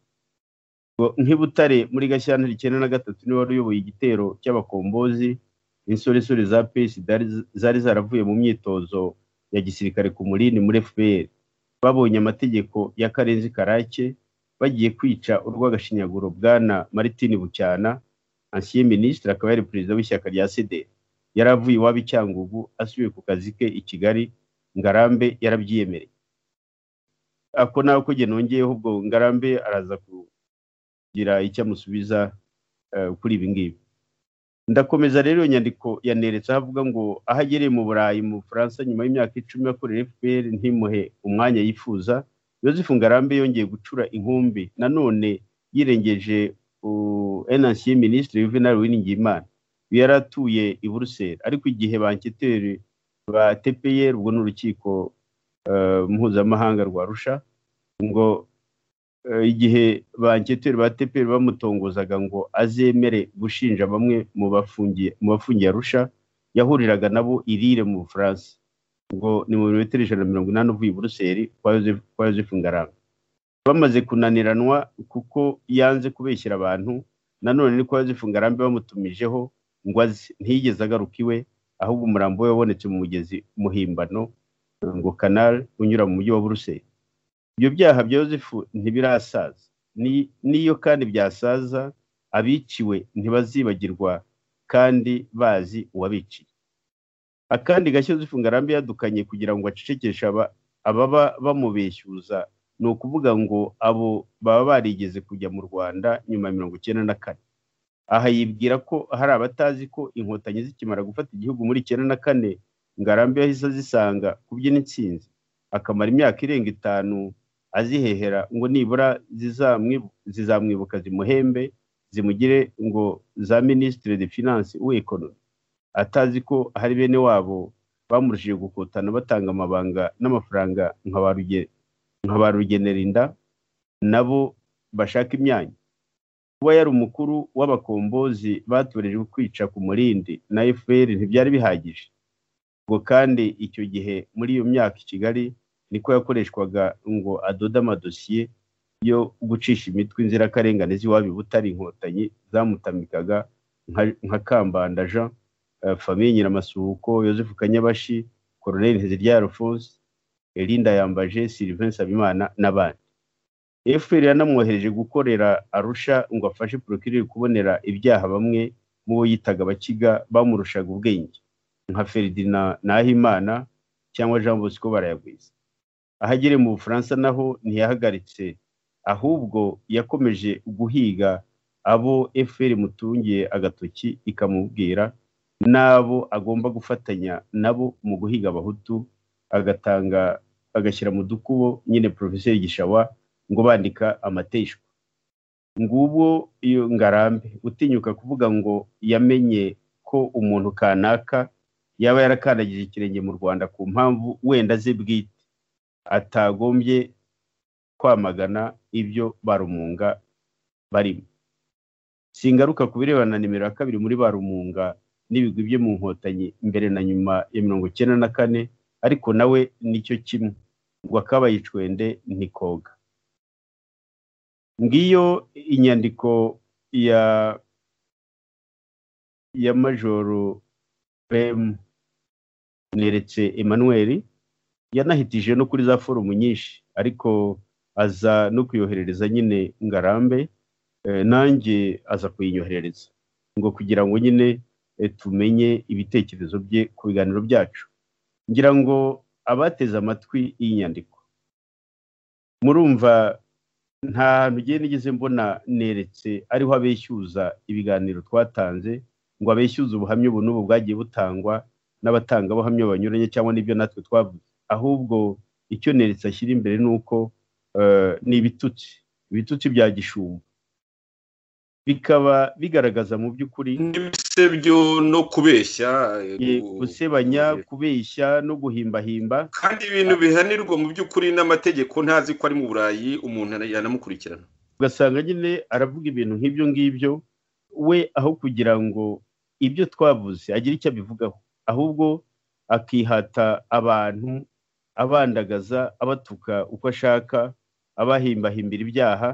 Ngo nk'ibutare muri gashyantare icyenda na gatatu niwe wari uyoboye igitero cy'abakombozi insoresore za pesi zari zaravuye mu myitozo ya gisirikare ku mulini muri fpr babonye amategeko ya karenzi karake bagiye kwica urw'agashinyaguro bwana martin bucyana ancien minisitiri akaba yari perezida w'ishyaka rya sede yari avuye iwabo i cyangugu asubiye ku kazi ke i kigali ngarambe yarabyiyemereye ako nawe ko njye nongeyeho ubwo ngarambe araza kugira icyo amusubiza eh, kuri ibi ngibi ndakomeza rero iyo nyandiko yaneretse aho avuga ngo aho agereye mu burayi mu bufaransa nyuma y'imyaka icumi yakorera fpr ntimuhe umwanya yifuza yosefu ngarambe yongeye gucura inkumbi nanone yirengeje enansiye minisitiri juvenal uwiringiyimana uyu yari atuye i buruseli ariko igihe banketeri ba tpr ubwo ni urukiko eh, mpuzamahanga rwa rusha ngo eh, igihe banketeri ba tpr bamutongozaga ngo azemere gushinja bamwe mu bafungiye mu bafungiye arusha yahuriraga nabo irire mu bufaransa ngo ni mu birometero ijana na mirongo inani uvuye i buruseli kwa Joseph- kwa yosefu ngaranga bamaze kunaniranwa kuko yanze kubeshyira abantu nanone ni kwa yosefu ngarambe bamutumijeho ngo aze ntiyigeze agaruka iwe ahubwo umurambo we wabonetse mu mugezi muhimbano ngo kanari unyura mu mujyi wa buruseli ibyo byaha bya yosefu ntibirasaza Ni- n'iyo kandi byasaza abiciwe ntibazibagirwa kandi bazi uwabiciye akandi gashya yosefu ngarambe yadukanye kugira ngo acecekeshe aba- ababa bamubeshyuza ni ukuvuga ngo abo baba barigeze kujya mu rwanda nyuma ya mirongo icyenda na kane aha yibwira ko hari abatazi ko inkotanyi zikimara gufata igihugu muri icyenda na kane ngarambe yahise azisanga kubyina intsinzi akamara imyaka irenga itanu azihehera ngo nibura zizamwibu- zizamwibuka zimuhembe zimugire ngo za minisitire de finance w'ekonomi atazi ko hari bene wabo bamurushije gukotana batanga amabanga n'amafaranga nka ba Ruge- nka ba rugenerinda nabo bashaka imyanya kuba yari umukuru w'abakombozi batorejwe kwica ku murindi na fpr ntibyari bihagije ngo kandi icyo gihe muri iyo myaka i kigali niko yakoreshwaga ngo adode amadosiye yo gucisha imitwe inzirakarengane z'iwabo i butare inkotanyi zamutamikaga nka- nka kambanda jean eh, famiye nyiramasuhuko yosefu kanyabashi koroneli ntiziryaya alphonse elinda yambaje sylvain sabimana n'abandi fpr yanamwohereje gukorera arusha ngo afashe porokirire kubonera ibyaha bamwe mu bo yitaga abakiga bamurushaga ubwenge nka Ferdinand Nahimana cyangwa Jean Bosco Barayagwiza ahagere mu Bufaransa naho ntiyahagaritse ahubwo yakomeje guhiga abo FPR mutungiye agatoki ikamubwira n'abo agomba gufatanya nabo mu guhiga abahutu agatanga agashyira mu dukubo nyine Professeur Gishawa ngo bandika amateshwa ngubwo iyo ngarambe utinyuka kuvuga ngo yamenye ko ko umuntu kanaka yaba yarakandagije ikirenge mu rwanda ku mpamvu wenda ze bwite atagombye kwamagana ibyo barumunga barimo singaruka ku birebana na nimero ya kabiri muri barumunga n'ibigwi bye mu nkotanyi mbere na nyuma ya mirongo icyenda na kane ariko nawe nicyo kimwe ngo akabaye icwende ntikoga ngiyo inyandiko ya ya majoro bemu neretse emmanuel yanahitije no kuri za forumu nyinshi ariko aza no kuyoherereza nyine ngarambe eh, nanjye aza kuyinyoherereza ngo kugira ngo nyine eh, tumenye ibitekerezo bye ku biganiro byacu ngira ngo abateze amatwi iyi nyandiko murumva nta hantu ugiye nigeze mbona neretse ariho abeshyuza ibiganiro twatanze ngo abeshyuze ubuhamya ubu n'ubu bwagiye butangwa n'abatangabuhamya banyuranye cyangwa n'ibyo natwe twavuze ahubwo icyo neretse ashyira imbere ni uko eh, ni ibitutsi ibitutsi bya gishumba bikaba bigaragaza mu by'ukuri ibisebyo no kubeshya eh, eh, gu- gusebanya kubeshya no guhimbahimba kandi ibintu bihanirwa mu by'ukuri n'amategeko ntazi ko ari mu burayi umuntu ana- yanamukurikirana ugasanga nyine aravuga ibintu nk'ibyo ngibyo we aho kugira ngo ibyo twavuze agire icyo abivugaho ahubwo akihata abantu abandagaza abatuka uko ashaka abahimbahimbira ibyaha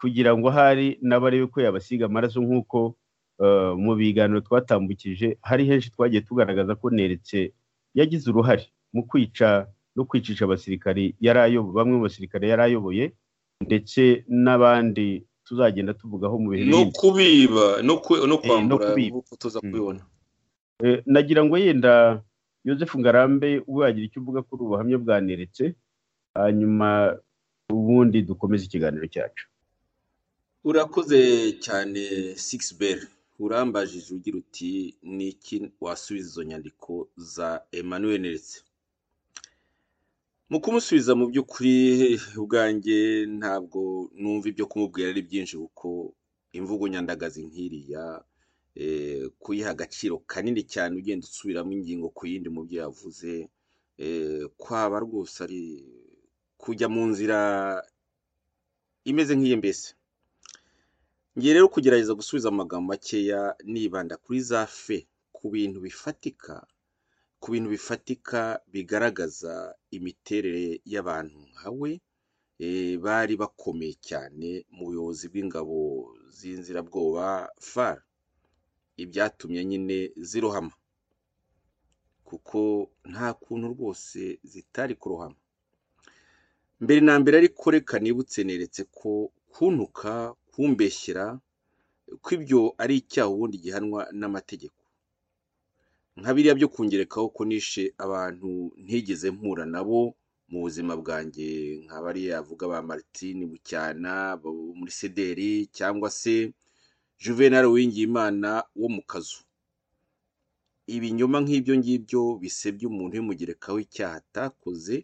kugira ngo ahari n'abarebe ko yabasiga amaraso nk'uko eh, mu biganiro twatambukije hari henshi twagiye tugaragaza ko neretse yagize uruhare mu kwica no kwicisha abasirikari yari ayoboye bamwe mu basirikare yari ayoboye ndetse n'abandi tuzagenda tuvugaho mu bihe no bindi kubiba no ku- no kwambura kubiba. nk'uko tuza Mm. kubibona Eh, nagira ngo yenda yosefu ngarambe we wagira icyo uvuga kuri ubu buhamya bwaneretse hanyuma ubundi dukomeze ikiganiro cyacu urakoze cyane sigisi beri urambajije ugira uti ni iki wasubiza izo nyandiko za emmanuel neretse mu kumusubiza mu by'ukuri ubwanjye ntabwo numva ibyo kumubwira ari byinshi kuko imvugo nyandagazi nk'iriya eh, kuyiha agaciro kanini cyane ugenda usubiramo ingingo ku yindi mu byo yavuze eh, kwaba rwose ari kujya mu nzira imeze nk'iyi mbese ngiye rero kugerageza gusubiza amagambo makeya nibanda kuri za fe ku bintu bifatika ku bintu bifatika bigaragaza imiterere y'abantu nka we eh, bari bakomeye cyane mu buyobozi bw'ingabo z'inzirabwoba far ibyatumye nyine zirohama kuko nta kuntu rwose zitari kurohama mbere na mbere ariko reka nibutse neretse ko kuntuka kumbeshyera ko ibyo ari icyaha ubundi gihanwa n'amategeko nka biriya byo kungerekaho ko nishe abantu ntigeze mpura nabo mu buzima bwanjye nka bariya avuga ba Martine Bucyana bo muri Sederi cyangwa se Juvenal Uwingiyimana wo mu kazu ibinyoma nk'ibyo ngibyo bisebya umuntu bimugerekaho icyaha atakoze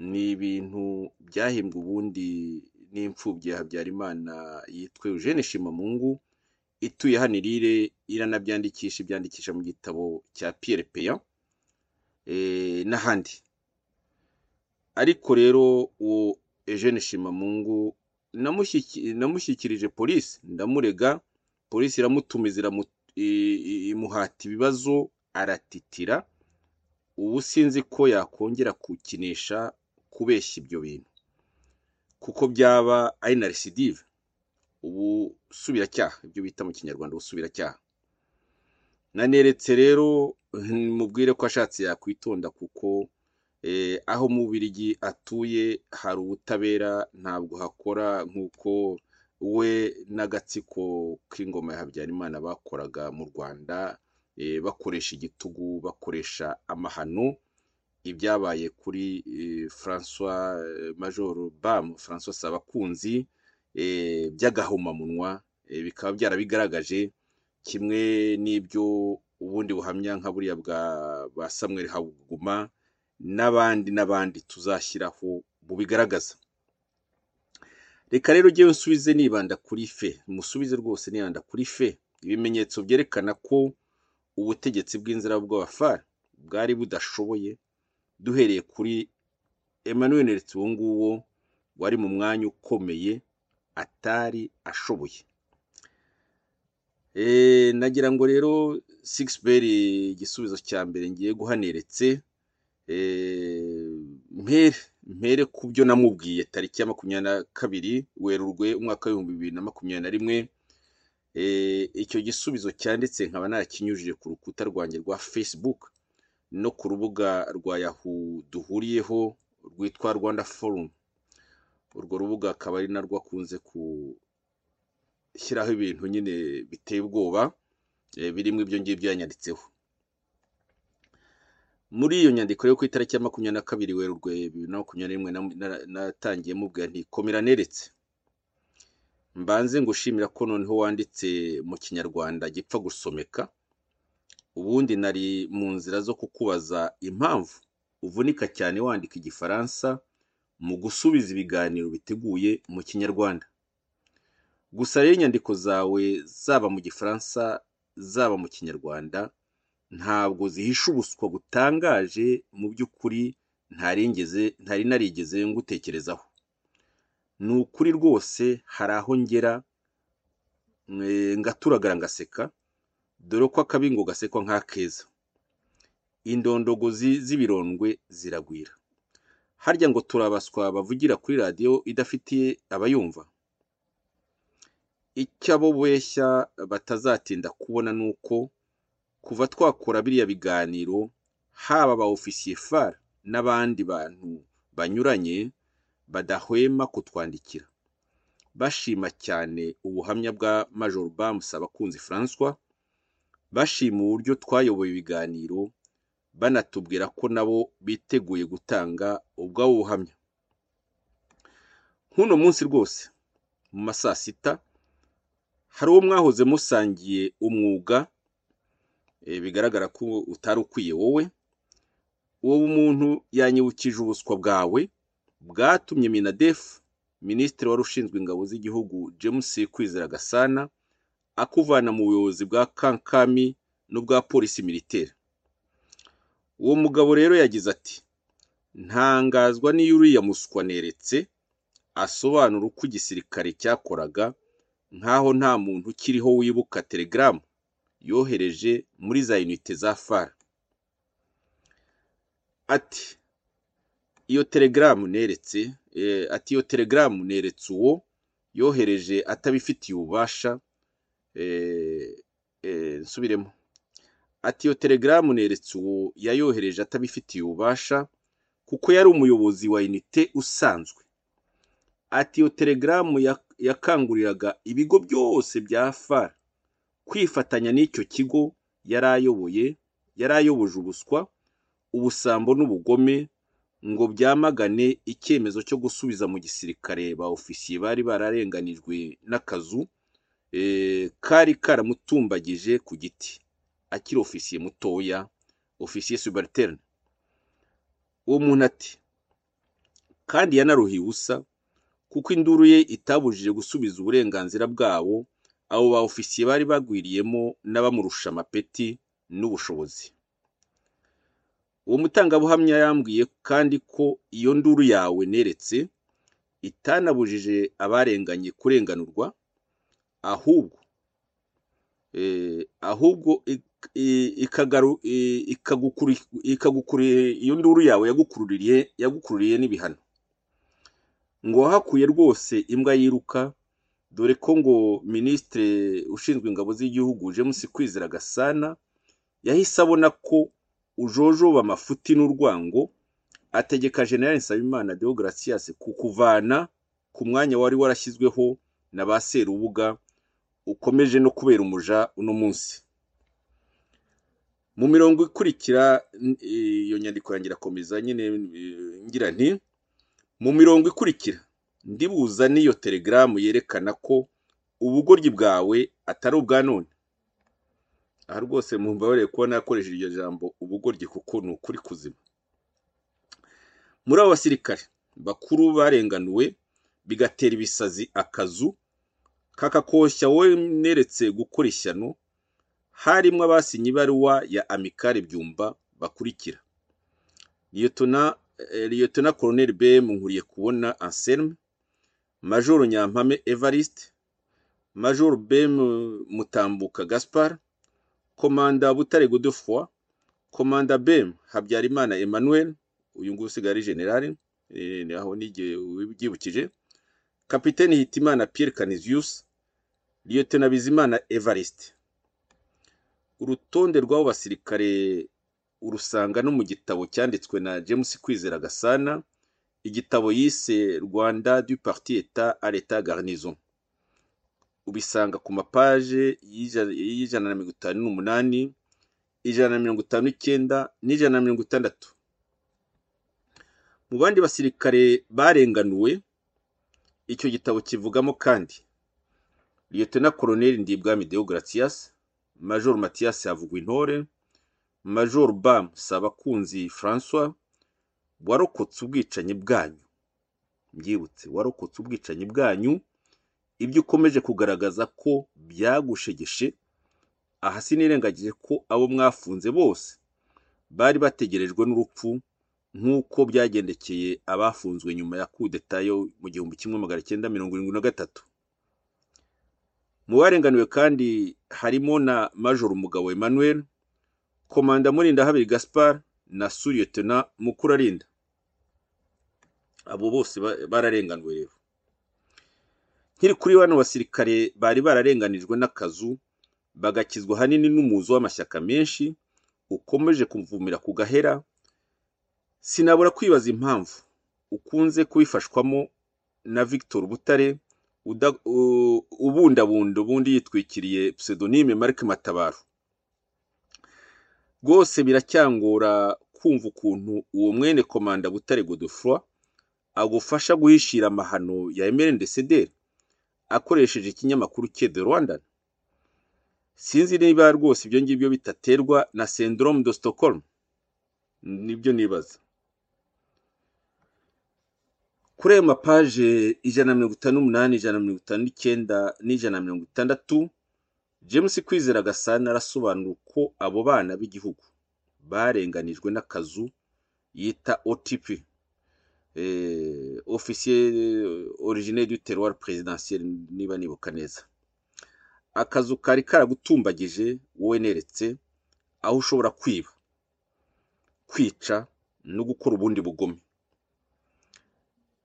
ni ibintu byahimbwe ubundi n'imfubyi ya habyarimana yitwa eugene shimamungu ituye hano irire iranabyandikisha ibyandikisha mu gitabo cya piyere peya eh, n'ahandi ariko rero uwo eugene shimamungu namushyiki- namushyikirije polisi ndamurega polisi iramutumiza iramu- i- i- imuhata ibibazo aratitira ubu sinzi ko yakongera kukinisha kubeshya ibyo bintu kuko byaba ari na residive ubusubiracyaha ibyo bita mu kinyarwanda ubusubiracyaha naneretse rero mm, mubwire ko ashatse yakwitonda kuko eh, aho mu Bubiligi atuye hari ubutabera ntabwo hakora nk'uko we n'agatsiko k'ingoma ya Habyarimana bakoraga mu Rwanda eh, bakoresha igitugu bakoresha amahano ibyabaye kuri eh, François eh, Major Bam François Sabakunzi eh, by'agahomamunwa eh, bikaba byarabigaragaje kimwe n'ibyo ubundi buhamya nka buriya bwa ba Samuel Habuguma n'abandi n'abandi tuzashyiraho bubigaragaza reka rero ujye usubize nibanda kuri fe musubize rwose nibanda kuri fe ibimenyetso byerekana ko ubutegetsi bw'inzira bw'abafari bwari budashoboye duhereye kuri emmanuel neretse uwo nguwo wari mu mwanya ukomeye atari ashoboye Eh, nagira ngo rero sigisi igisubizo cya mbere ngiye guhaneretse mpere mpere ku byo namubwiye tariki ya makumyabiri na kabiri werurwe umwaka w'ibihumbi bibiri na makumyabiri na rimwe Eh, icyo gisubizo cyanditse nkaba narakinyujije ku rukuta rwanjye rwa facebook no ku rubuga rwa yahoo duhuriyeho rwitwa rwanda forum urwo rubuga akaba ari narwo akunze gushyiraho ibintu nyine biteye ubwoba eh, birimo ibyo ngibyo yanyanditseho muri iyo nyandiko yo ku itariki ya makumyabiri na kabiri werurwe bibiri na makumyabiri na rimwe na- na- natangiye mubwira nti komera neretse mbanze ngushimira ko noneho wanditse mu kinyarwanda gipfa gusomeka ubundi nari mu nzira zo kukubaza impamvu uvunika cyane wandika igifaransa mu gusubiza ibiganiro biteguye mu kinyarwanda gusa rero inyandiko zawe zaba mu gifaransa zaba mu kinyarwanda ntabwo zihisha ubuswa butangaje mu by'ukuri ntaringeze ntari narigeze ngutekerezaho ni ukuri rwose hari aho ngera eh, ngaturagara ngaseka dore ko akabi ngo gasekwa nk'akeza indondogozi z'ibirondwe ziragwira harya ngo turabaswa bavugira kuri radiyo idafitiye abayumva icyo abo beshya batazatinda kubona ni uko kuva twakora biriya biganiro haba ba ofisiye far n'abandi bantu banyuranye badahwema kutwandikira bashima cyane ubuhamya bwa major bamusa abakunzi francois bashima uburyo twayoboye ibiganiro banatubwira ko nabo biteguye gutanga ubwabo buhamya nk'uno munsi rwose mu ma saa sita hari uwo mwahoze musangiye umwuga eh, bigaragara ko utari ukwiye wowe uwo muntu yanyibukije ubuswa bwawe bwatumye minadefu minisitiri wari ushinzwe ingabo z'igihugu james kwizera gasana akuvana mu buyobozi bwa kankami n'ubwa polisi militeri uwo mugabo rero yagize ati ntangazwa n'iyo uriya muswa neretse asobanura uko igisirikare cyakoraga nk'aho nta muntu ukiriho wibuka telegaramu yohereje muri za unite za fara ati iyo telegaramu neretse eh, ati iyo telegaramu neretse uwo yohereje atabifitiye ububasha eh, eh, nsubiremo ati iyo telegaramu neretse uwo yayohereje atabifitiye ububasha kuko yari umuyobozi wa unite usanzwe ati iyo telegaramu ya- yakanguriraga ibigo byose bya far kwifatanya n'icyo kigo yari ayoboye yari ayoboje ubuswa ubusambo n'ubugome ngo byamagane icyemezo cyo gusubiza mu gisirikare ba ofisiye bari bararenganijwe n'akazu eh, kari karamutumbagije ku giti akiri ofisiye mutoya ofisiye subaliterne uwo muntu ati kandi yanaruhiye ubusa kuko induru ye itabujije gusubiza uburenganzira bwabo abo ba ofisiye bari bagwiriyemo n'abamurusha amapeti n'ubushobozi uwo mutangabuhamya yambwiye kandi ko iyo nduru yawe neretse itanabujije abarenganye kurenganurwa ahubwo eh, ahubwo ik- i- ikagaru- i- ikagukuri- ikagukuri- iyo nduru yawe yagukururiye yagukururiye n'ibihano ngo wahakuye rwose imbwa yiruka dore ko ngo minisitiri ushinzwe ingabo z'igihugu james kwizera gasana yahise abona ko ujojoba amafuti n'urwango ategeka generale nsabimana deogratias kukuvana ku mwanya wari warashyizweho na ba serubuga ukomeje no kubera umuja uno munsi mu mirongo ikurikira n- iyo nyandiko yanjye irakomeza nyine eh, ngira nti mu mirongo ikurikira ndibuza n'iyo telegaramu yerekana ko ubugoryi bwawe atari ubwa none aha rwose mumbabarire kuba nakoresheje iryo jambo ubugoryi kuko ni ukuri kuzima muri abo basirikare bakuru barenganuwe bigatera ibisazi akazu kakakoshya wowe neretse gukora ishyano harimo abasinye ibaruwa ya amikare byumba bakurikira liyotona eh, liyotona koroneri bm nkuriye kubona anselme majoro nyampame evariste majoro bm mutambuka gaspar komanda butare godefroid komanda bm habyarimana emmanuel uyu nguyu usigaye ari generale eh, ni aho n'igihe ubyibukije kapiteni hitimana pierre canisius liyotona bizimana evariste urutonde rw'abo basirikare urusanga no mu gitabo cyanditswe na james kwizera gasana igitabo yise rwanda du parti etat à l'etat garnison ubisanga ku mapaje y'ija- y'ijana na mirongo itanu n'umunani ijana na mirongo itanu n'icyenda n'ijana na mirongo itandatu mu bandi basirikare barenganuwe icyo gitabo kivugamo kandi liyetona koroneli ndibwami deogratias major matiyasi havugwintore major bam sabakunzi francois warokotse ubwicanyi bwanyu mbyibutse warokotse ubwicanyi bwanyu ibyo ukomeje kugaragaza ko byagushegeshe aha sinirengagije ko abo mwafunze bose bari bategerejwe n'urupfu nk'uko byagendekeye abafunzwe nyuma ya kudeta yo mu gihumbi kimwe magana cyenda mirongo irindwi na gatatu mu barenganiwe kandi harimo na major umugabo emmanuel komanda murinda habiri gaspar na suriyetona mukurarinda abo bose ba- bararenganuwe rero nkiri kuri bano basirikare bari bararenganijwe n'akazu bagakizwa ahanini n'umuzo w'amashyaka menshi ukomeje kumvumira ku gahera sinabura kwibaza impamvu ukunze kubifashwamo na victor butare uda- u- ubundabunda ubundi yitwikiriye pseudonyme marc matabaro rwose biracyangora kumva ukuntu uwo mwene komanda butare godefroid agufasha guhishira amahano ya emerendecederi akoresheje ikinyamakuru cye the rwandan sinzi niba rwose ibyo ngibyo bitaterwa na syndrome de stockholm nibyo nibaza kuri ayo mapaje ijana na mirongo itanu n'umunani ijana na mirongo itanu n'icyenda n'ijana na mirongo itandatu james kwizera gasana arasobanura uko abo bana b'igihugu barenganijwe n'akazu yita otp eh, officier originaire du terroir présidentiel niba nibuka neza akazu kari karagutumbagije wowe neretse aho ushobora kwiba kwica no gukora ubundi bugome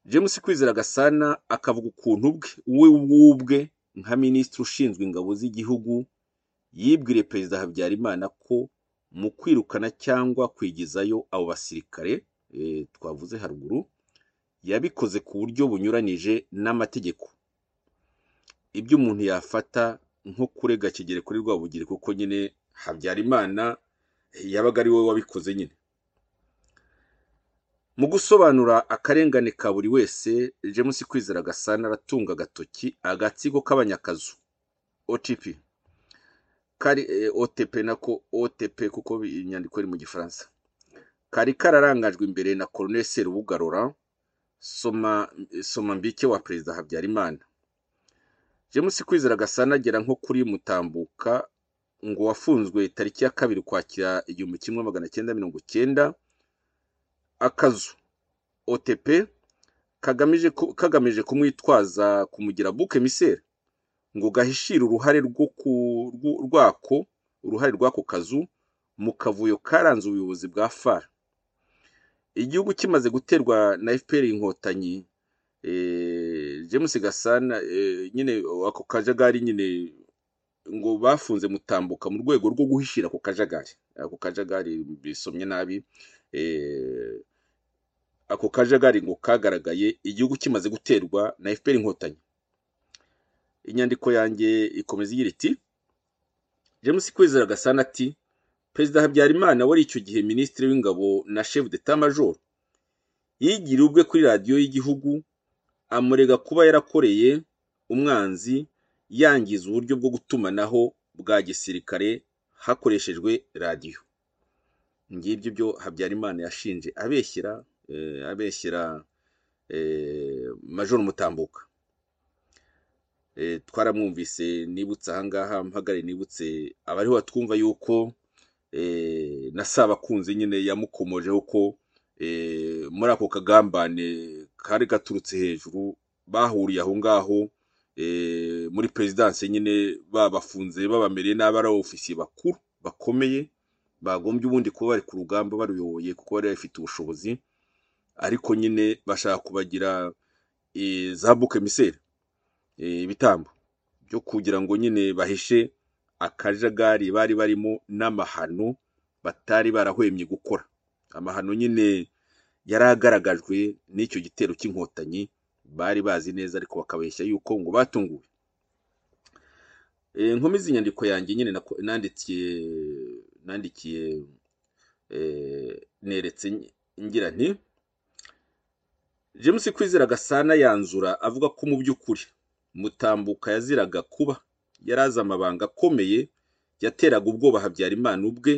james kwizera gasana akavuga ukuntu bwe we ubwe nka minisitiri ushinzwe ingabo z'igihugu yibwiriye perezida habyarimana ko mu kwirukana cyangwa kwigizayo abo basirikare eh, twavuze haruguru yabikoze ku buryo bunyuranije n'amategeko ibyo umuntu yafata nko kurega kigere kuri rwabugiri kuko nyine habyarimana yabaga ari we wabikoze nyine mu gusobanura akarengane ka buri wese james kwizera gasana aratunga agatoki agatsiko k'abanyakazu otp kari eh, otp nako otp kuko bi- inyandiko iri mu gifaransa kari kararangajwe imbere na colonel serubuga laurent soma soma mbike wa perezida habyarimana james kwizera gasana agera nko kuri mutambuka ngo wafunzwe tariki ya kabiri ukwakira igihumbi kimwe magana cyenda mirongo cyenda akazu otp kagamije ku- kagamije kumwitwaza kumugira buke misere ngo gahishire uruhare rwo ku- rwo- rwako uruhare rw'ako kazu mu kavuyo karanze ubuyobozi bwa far igihugu kimaze guterwa na fpr inkotanyi eh, james gasana eh, nyine ako kajagari nyine ngo bafunze mutambuka mu rwego rwo guhishira ako kajagari ako kajagari bisomye nabi eh, ako kajagari ngo kagaragaye igihugu kimaze guterwa na fpr inkotanyi inyandiko yanjye ikomeza igira iti james kwizera gasana ati perezida habyarimana wari icyo gihe minisitiri w'ingabo na chef d'etat major yigiriye ubwe kuri radiyo y'igihugu amurega kuba yarakoreye umwanzi yangiza uburyo bwo gutumanaho bwa gisirikare hakoreshejwe radiyo ngibyo ibyo habyarimana yashinje abeshyira eh, abeshyira eh, major mutambuka Eh, twaramwumvise nibutse ahangaha mpagare nibutse abariho batwumva yuko eh, na si abakunzi nyine yamukomojeho ko eh, muri ako kagambane kari gaturutse hejuru bahuriye aho ngaho eh, muri perezidanse nyine babafunze babamereye nabi ari ofisiye bakuru bakomeye bagombye ubundi kuba bari ku rugamba baruyoboye kuko bari bafite ubushobozi ariko nyine bashaka kubagira eh, za buke miseri eh, ibitambo byo kugira ngo nyine bahishe akajagari bari barimo n'amahano batari barahwemye gukora amahano nyine yari agaragajwe n'icyo gitero cy'inkotanyi bari bazi neza ariko bakabeshya yuko ngo batunguwe Eh, nkomeza inyandiko yanjye nyine nako- nandikiye nandikiye eh, neretse ngi- ngira nti james kwizera gasana yanzura avuga ko mu by'ukuri mutambuka yaziraga kuba yari azi amabanga akomeye yateraga ubwoba habyarimana ubwe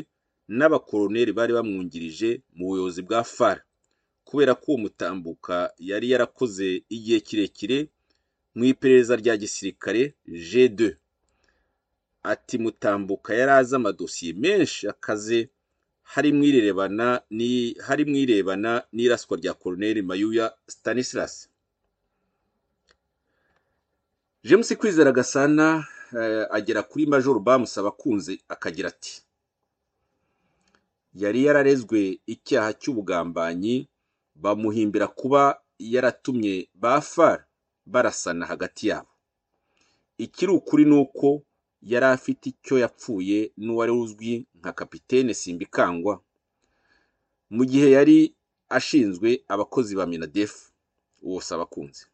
n'abakoroneri bari bamwungirije mu buyobozi bwa fara kubera ko uwo mutambuka yari yarakoze igihe kirekire mu iperereza rya gisirikare g2 ati mutambuka yari azi amadosiye menshi akaze harimo irebana ni harimo irebana n'iraswa rya koroneri mayuya stanislas james kwizera gasana eh, agera kuri major bamusaba akunze akagira ati yari yararezwe icyaha cy'ubugambanyi bamuhimbira kuba yaratumye ba far barasana hagati yabo ikiri ukuri ni uko yari afite icyo yapfuye n'uwari uzwi nka kapitene simbikangwa mu gihe yari ashinzwe abakozi ba minadef uwo sabakunze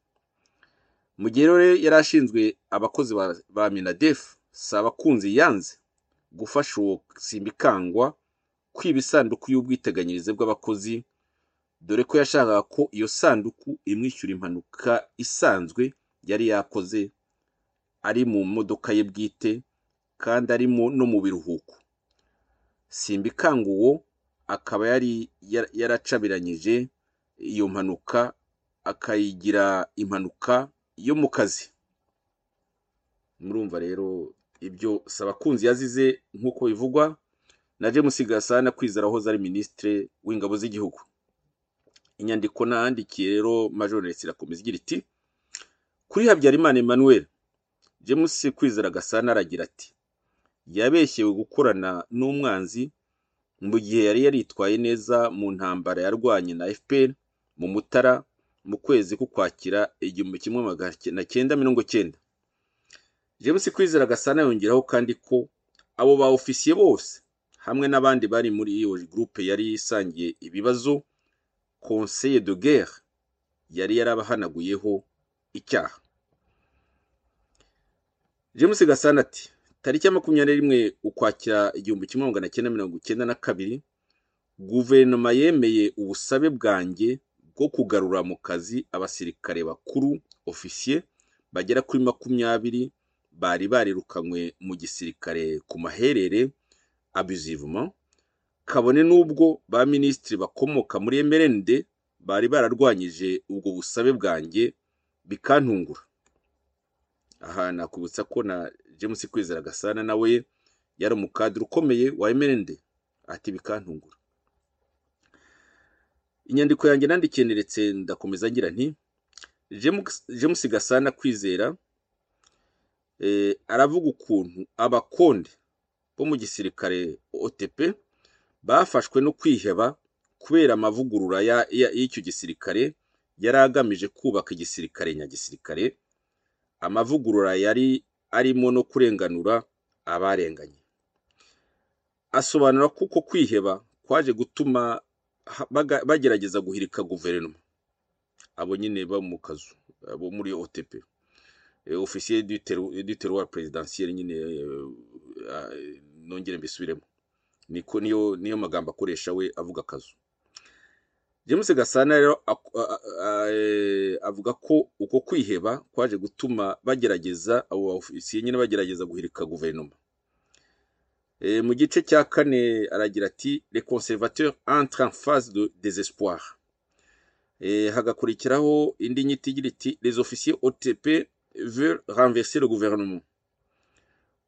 mu gihe rero yari ashinzwe abakozi ba- ba minadef sabakunze yanze gufasha uwo simbikangwa kwiba isanduku y'ubwiteganyirize bw'abakozi dore ko yashakaga ko iyo sanduku imwishyura impanuka isanzwe yari yakoze ari mu modoka ye bwite kandi arimo no mu biruhuko simbikanga uwo akaba yari yar- yaracabiranyije iyo mpanuka akayigira impanuka yo mu kazi murumva rero ibyo sabakunzi yazize nk'uko bivugwa na james gasana kwizera wahoze ari minisitiri w'ingabo z'igihugu inyandiko nahandikiye rero majorinesi irakomeza igira iti kuri habyarimana emmanuel james kwizera gasana aragira ati yabeshyewe gukorana n'umwanzi mu gihe yari yaritwaye neza mu ntambara yarwanye na fpr mu mutara mu kwezi k'ukwakira igihumbi kimwe magana cyenda na cyenda mirongo cyenda james kwizera gasana yongeraho kandi ko abo ba ofisiye bose hamwe n'abandi bari muri iyo gurupe yari isangiye ibibazo conseil de guerre yari yarabahanaguyeho icyaha james gasana ati tariki ya makumyabiri n'imwe ukwakira igihumbi kimwe magana cyenda mirongo icyenda na kabiri guverinoma yemeye ubusabe bwanjye bwo kugarura mu kazi abasirikare bakuru ofisiye bagera kuri makumyabiri bari barirukanywe mu gisirikare ku maherere abusivement kabone n'ubwo ba minisitiri bakomoka muri mrnd bari bararwanyije ubwo busabe bwanjye bikantungura aha nakubutsa ko na james kwizera gasana nawe yari umukadiri ukomeye wa mrnd ati bikantungura inyandiko yanjye nandikiye neretse ndakomeza ngira nti James- james gasana kwizera eh, aravuga ukuntu abakonde bo mu gisirikare otp bafashwe no kwiheba kubera amavugurura ya- ya- y'icyo gisirikare yari agamije kubaka igisirikare nyagisirikare amavugurura yari arimo no kurenganura abarenganye asobanura ko uko kwiheba kwaje gutuma ha- baga- bagerageza guhirika guverinoma abo nyine bo mu kazu abo muri otp Eh, ofisiye du teru- du teruwari perezidansiyeri nyine eh, ah, nongere mbisubiremo niko niyo niyo magambo akoresha we avuga akazu james gasana rero ak- a- a- a- eh, avuga ko uko kwiheba kwaje gutuma bagerageza abo baofisiye nyine bagerageza guhirika guverinoma Eh, mu gice cya kane aragira ati les conservateurs entrent en phase de désespoir Eh, hagakurikiraho indi nyito igira iti les officiers otp veulent renverser le gouvernement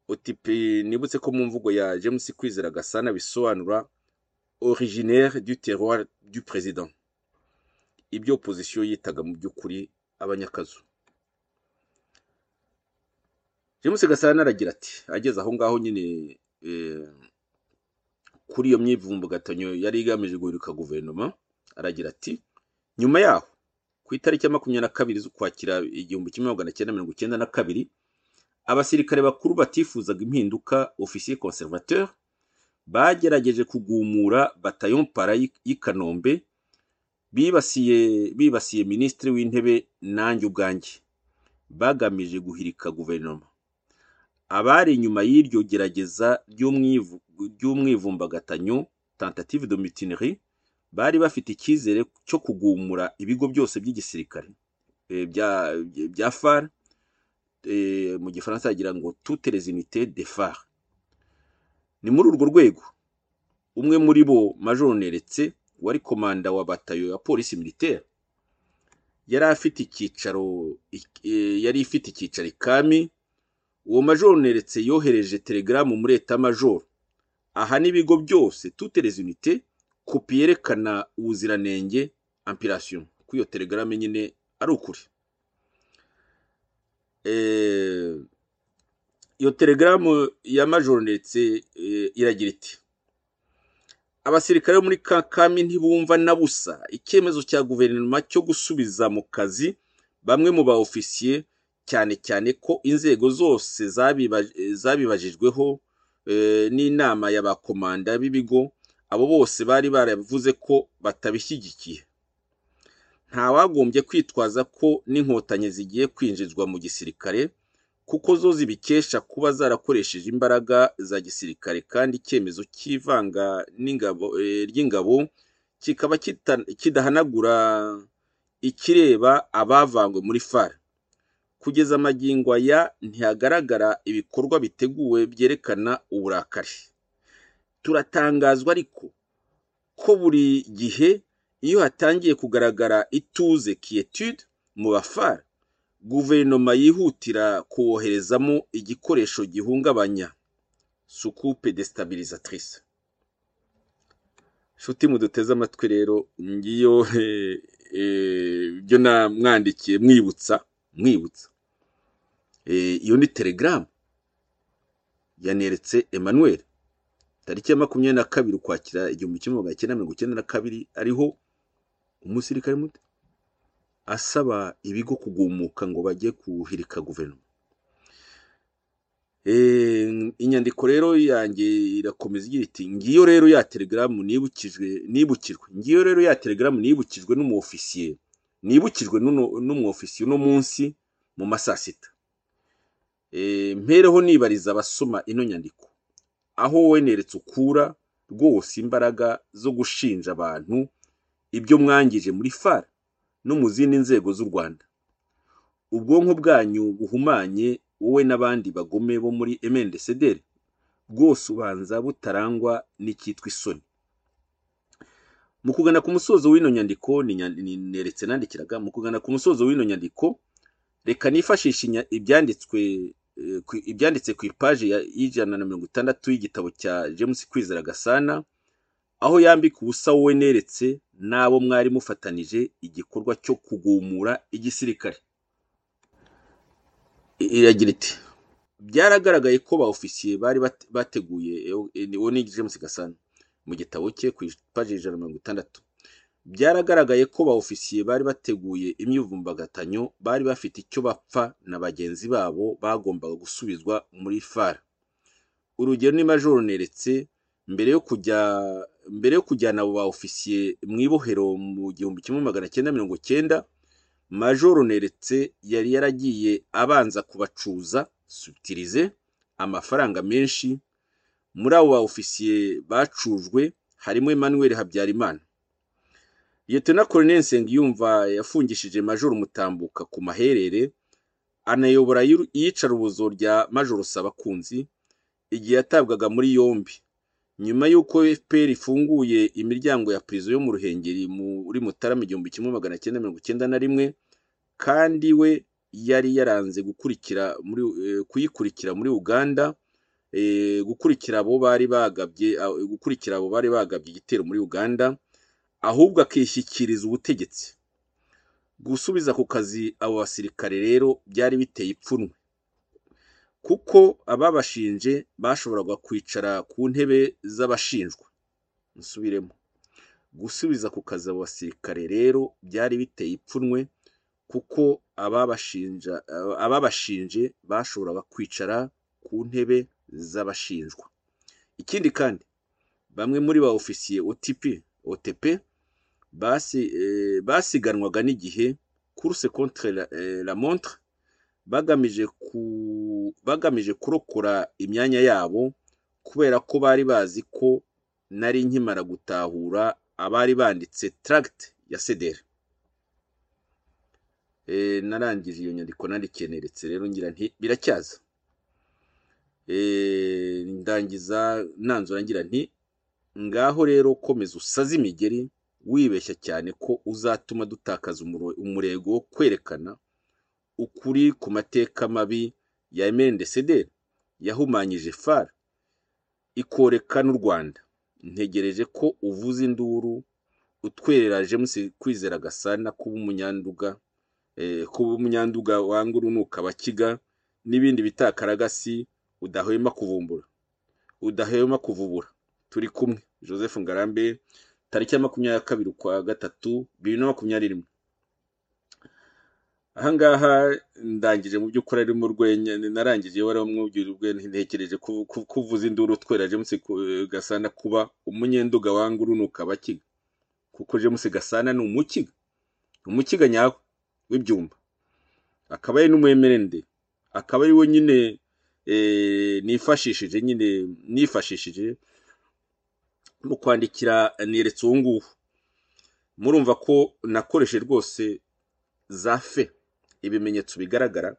otipe nibutse ko mu mvugo ya james kwizera gasana bisobanura originaire du terroir du président ibyo opozisiyo yitaga mu by'ukuri abanyakazu james gasana aragira ati ageze aho ngaho nyine eh, kuri iyo myivumbugatanyo yari igamije guhirika guverinoma aragira ati nyuma yaho ku itariki ya makumyabiri na kabiri z'ukwakira igihumbi kimwe magana cyenda mirongo icyenda na kabiri abasirikare bakuru batifuzaga impinduka ofisiye conservateur bagerageje kugumura batayon para y'i- y'i kanombe bibasiye bibasiye minisitiri w'intebe nanjye ubwanjye bagamije guhirika guverinoma abari inyuma y'iryo gerageza ry'umwivu- ry'umwivumbagatanyo tentative de mutinerie bari bafite icyizere cyo kugumura ibigo byose by'igisirikare eh, bya- bya far eh, mu gifaransa yagira ngo toutes les unités de phare ni muri urwo rwego umwe muri bo major neretse wari komanda wa batayo ya polisi militaire yari afite icyicaro ik- eh, yari ifite icyicaro ikami uwo major neretse yohereje telegaramu muri eta major aha n'ibigo byose toutes les unités kopi yerekana ubuziranenge ampirasiyo kuri iyo telegaramu nyine ari ukuri Eh, iyo telegaramu ya majoro ndetse eh, iragira iti abasirikare bo muri kakami ntibumva na busa icyemezo cya guverinoma cyo gusubiza mu kazi bamwe mu ba ofisiye cyane cyane ko inzego zose zabiba- eh, zabibajijweho eh, n'inama y'abakomanda b'ibigo abo bose bari baravuze ko batabishyigikiye ntawagombye kwitwaza ko n'inkotanyi zigiye kwinjizwa mu gisirikare kuko zo zibikesha kuba zarakoresheje imbaraga za gisirikare kandi icyemezo cy'ivanga n'ingabo eh, ry'ingabo kikaba kita- kidahanagura ikireba abavangwe muri far kugeza magingo aya ntihagaragara ibikorwa biteguwe byerekana uburakari turatangazwa ariko ko buri gihe iyo hatangiye kugaragara ituze kietude mu bafara guverinoma yihutira kuwoherezamo igikoresho gihungabanya sukupe destabilisatrice nshuti muduteze amatwi rero ngiyo eh, eh, ibyo namwandikiye mwibutsa mwibutsa Eh, iyo ni telegaramu yaneretse emmanuel tariki ya makumyabiri na kabiri ukwakira igihumbi kimwe magana cyenda mirongo icyenda na kabiri ariho umusirikare muto asaba ibigo kugumuka ngo bajye kuhirika guverinoma Eh, inyandiko rero yanjye irakomeza igira iti ngiyo rero ya telegaramu nibukijwe nibukirwe ngiyo rero ya telegaramu nibukijwe n'umuofisiye nibukijwe n'uno- n'umuofisiye uno munsi mu ma saa sita Eh, mpereho nibariza abasoma ino nyandiko aho wowe neretse ukura rwose imbaraga zo gushinja abantu ibyo mwangije muri fara no mu zindi nzego z'u rwanda ubwonko bwanyu buhumanye wowe n'abandi bagome bo muri emendesederi bwose ubanza butarangwa n'icyitwa isoni mu kugana ku musozo w'ino nyandiko ni nya- ni- neretse nandikiraga mu kugana ku musozo w'ino nyandiko reka nifashishe inya- ibyanditswe eh, ku- ibyanditse ku ipaji ya- y'ijana na mirongo itandatu y'igitabo cya james kwizera gasana aho yambika ubusa wowe neretse n'abo mwari mufatanije igikorwa cyo kugumura igisirikare I- iragira iti byaragaragaye ko ba ofisiye bari bate- bateguye uwo ni james gasana mu gitabo cye ku ipaji ijana na mirongo itandatu byaragaragaye ko ba ofisiye bari bateguye imyivumbagatanyo bari bafite icyo bapfa na bagenzi babo bagombaga gusubizwa muri fara urugero ni majoro neretse mbere yo kujya mbere yo kujyana abo ba ofisiye mu ibohero mu gihumbi kimwe magana cyenda mirongo cyenda majoro neretse yari yaragiye abanza kubacuza subtilize amafaranga menshi muri abo ba ofisiye bacujwe harimo emmanuel habyarimana Liyetona Colonel Nsengiyumva yafungishije Majoro Mutambuka ku maherere anayobora iyiru- iyicarubozo rya Majoro Sabakunzi igihe yatabwaga muri yombi nyuma y'uko FPR ifunguye imiryango ya prison yo mu Ruhengeri muri Mutarama igihumbi kimwe magana cyenda mirongo icyenda na rimwe kandi we yari yaranze gukurikira muri eh, kuyikurikira muri uganda eh, gukurikira abo bari bagabye ah, gukurikira abo bari bagabye igitero muri uganda ahubwo akishyikiriza ubutegetsi gusubiza ku kazi abo basirikare rero byari biteye ipfunwe kuko ababashinje bashoboraga kwicara ku ntebe z'abashinjwa nsubiremo gusubiza ku kazi abo basirikare rero byari biteye ipfunwe kuko ababashinja aba- ababashinje bashoboraga kwicara ku ntebe z'abashinjwa ikindi kandi bamwe muri ba ofisiye otp otp basi, eh, basiganwaga n'igihe course contre la, eh, la montre bagamije ku bagamije kurokora imyanya yabo kubera ko bari bazi ko nari nkimara gutahura abari banditse tract ya sedere Eh, narangije iyo nyandiko nandikiye neretse rero ngira nti biracyaza Eh, ndangiza nanzura ngira nti ngaho rero komeza usaze imigeri wibeshya cyane ko uzatuma dutakaza umuro- umurego wo kwerekana ukuri ku mateka mabi ya mndcdr yahumanyije far ikoreka n'u rwanda ntegereje ko uvuza induru utwerera james kwizera gasana kuba umunyanduga eh, kuba umunyanduga wanga urunuka abakiga n'ibindi bitakaragasi udahwema kuvumbura udahwema kuvubura turi kumwe joseph ngarambe tariki ya makumyabiri na kabiri ukwa gatatu bibiri na makumyabiri rimwe ahangaha ndangije mu by'ukuri ari mu rwenya narangije wari wamwubwira urwenya ntekereje ku- ku- kuvuza induru utwera james Ku- gasana kuba umunyenduga wanga urunuka abakiga kuko james gasana ni umukiga umukiga nyawe w'ibyumba akaba ari n'umwemerende akaba ari we nyine eh, nifashishije nyine nifashishije mu kwandikira niretse uwo nguwo murumva ko nakoreshe rwose za fe ibimenyetso bigaragara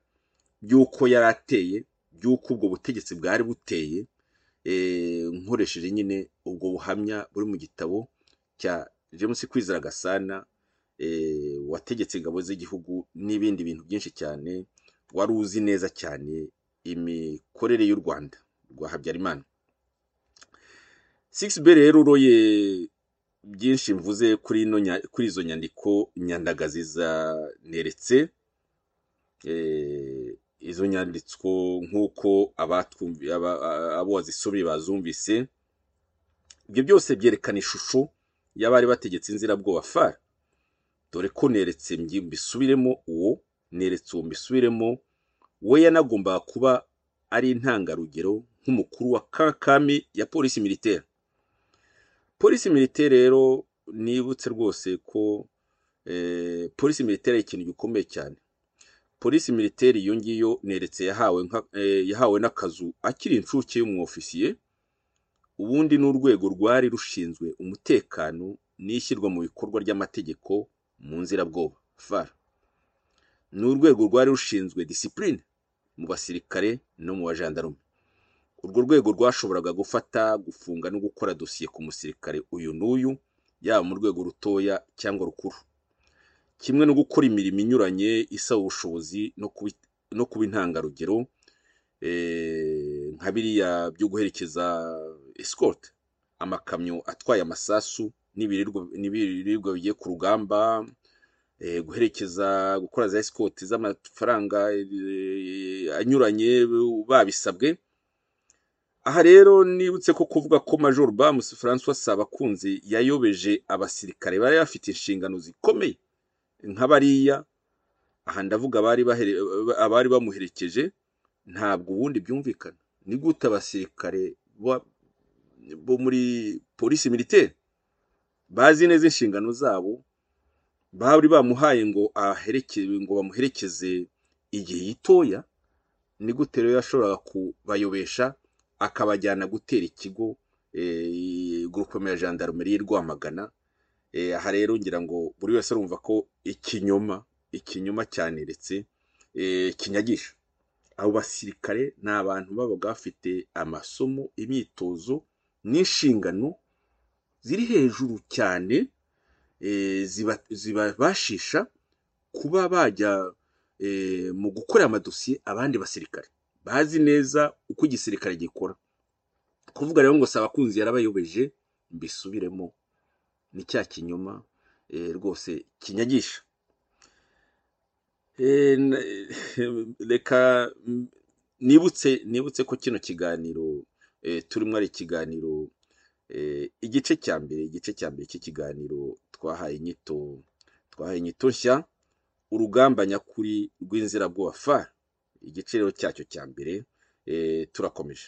by'uko yari ateye by'uko ubwo butegetsi bwari buteye eh, nkoresheje nyine ubwo buhamya buri mu gitabo cya james kwizera gasana eh, wategetse ingabo z'igihugu n'ibindi bintu byinshi cyane wari uzi neza cyane imikorere y'u rwanda rwa habyarimana six b rero uroye byinshi mvuze kuri ino nya- kuri izo nyandiko nyandagazi zaneretse eh, izo nyanditswo nk'uko abatwumvi- aba- a- abo wazisomye bazumvise ibyo byose byerekana ishusho y'abari bategetse inzirabwoba fara dore ko neretse mbi- mbisubiremo uwo neretse uwo mbisubiremo we yanagombaga kuba ari intangarugero nk'umukuru wa kakami ya polisi militaire polisi militaire rero nibutse rwose ko eh, polisi militaire ari ikintu gikomeye cyane polisi militaire iyo ngiyo neretse yahawe, nka- eh, yahawe n'akazu akiri inshuke y'umwofisiye ubundi ni urwego rwari rushinzwe umutekano n'ishyirwa mu bikorwa ry'amategeko mu nzirabwoba far ni urwego rwari rushinzwe disipurine mu basirikare no mu bajandarume urwo rwego rwashoboraga gufata gufunga no gukora dosiye ku musirikare uyu n'uyu yaba mu rwego rutoya cyangwa rukuru kimwe no gukora imirimo inyuranye isaba ubushobozi no kubi- no kuba intangarugero eh, nka biriya byo guherekeza escort amakamyo atwaye amasasu n'ibiribwa- n'ibiribwa bigiye ku rugamba eh, guherekeza gukora za escort z'amafaranga eh, anyuranye babisabwe aha rero nibutse ko kuvuga ko major bamus francois sabakunzi yayobeje abasirikare bari bafite inshingano zikomeye nka bariya aha ndavuga abari bahere- abari bamuherekeje ntabwo ubundi byumvikana ni gute abasirikare ba- bo muri polisi militaire bazi neza inshingano zabo bari bamuhaye ngo aherekeze ngo bamuherekeze igihe gitoya ni gute rero yashoboraga kubayobesha akabajyana gutera ikigo eh, gurupe ya gendarmerie y'i rwamagana Eh, aha rero ngira ngo buri wese arumva ko ikinyoma ikinyoma cyaneretse eh, kinyagisha abo basirikare ni abantu babaga bafite amasomo imyitozo n'inshingano ziri hejuru cyane eh, ziba- zibabashisha kuba bajya eh, mu gukorera amadosiye abandi basirikare bazi neza uko igisirikare gikora kuvuga rero ngo saba kunzi yarabayobeje mbisubiremo ni cya kinyoma eh, rwose kinyagisha Eh, n- reka mm, nibutse nibutse ko kino kiganiro eh, turimo ari ikiganiro eh, igice cya mbere igice cya mbere cy'ikiganiro twahaye inyito twahaye inyito nshya urugamba nyakuri rw'inzirabwoba fa igice rero cyacyo cya mbere eh, turakomeje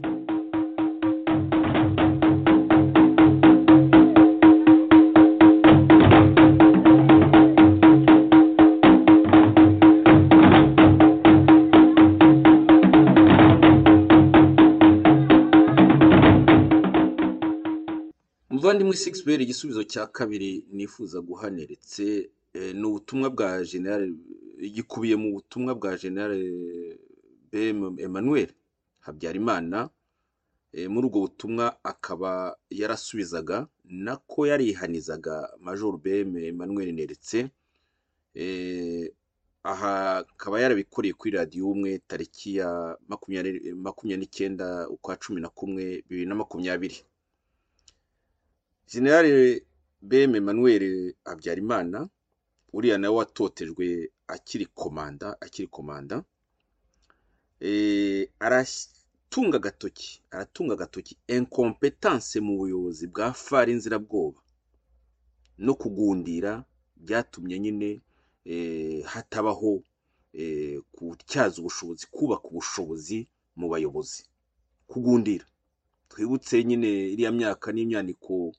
muvandimwe sikisiperi igisubizo cya kabiri nifuza guha neretse eh, ni ubutumwa bwa generale gikubiye mu butumwa bwa generale bm emmanuel habyarimana Eh, muri ubwo butumwa akaba yarasubizaga nako yarihanizaga major bm emmanuel neretse Eh, aha akaba yarabikoreye kuri radiyo umwe tariki ya makumyabiri makumyabiri n'icyenda ukwa cumi na kumwe bibiri na makumyabiri generale bm emmanuel habyarimana uriya nawe watotejwe akiri komanda akiri komanda eh, aratunga agatoki aratunga agatoki incompetence mu buyobozi bwa fari inzirabwoba no kugundira byatumye nyine eh, hatabaho eh, gutyaza ubushobozi kubaka ubushobozi mu bayobozi kugundira twibutse nyine iriya myaka n'imyaniko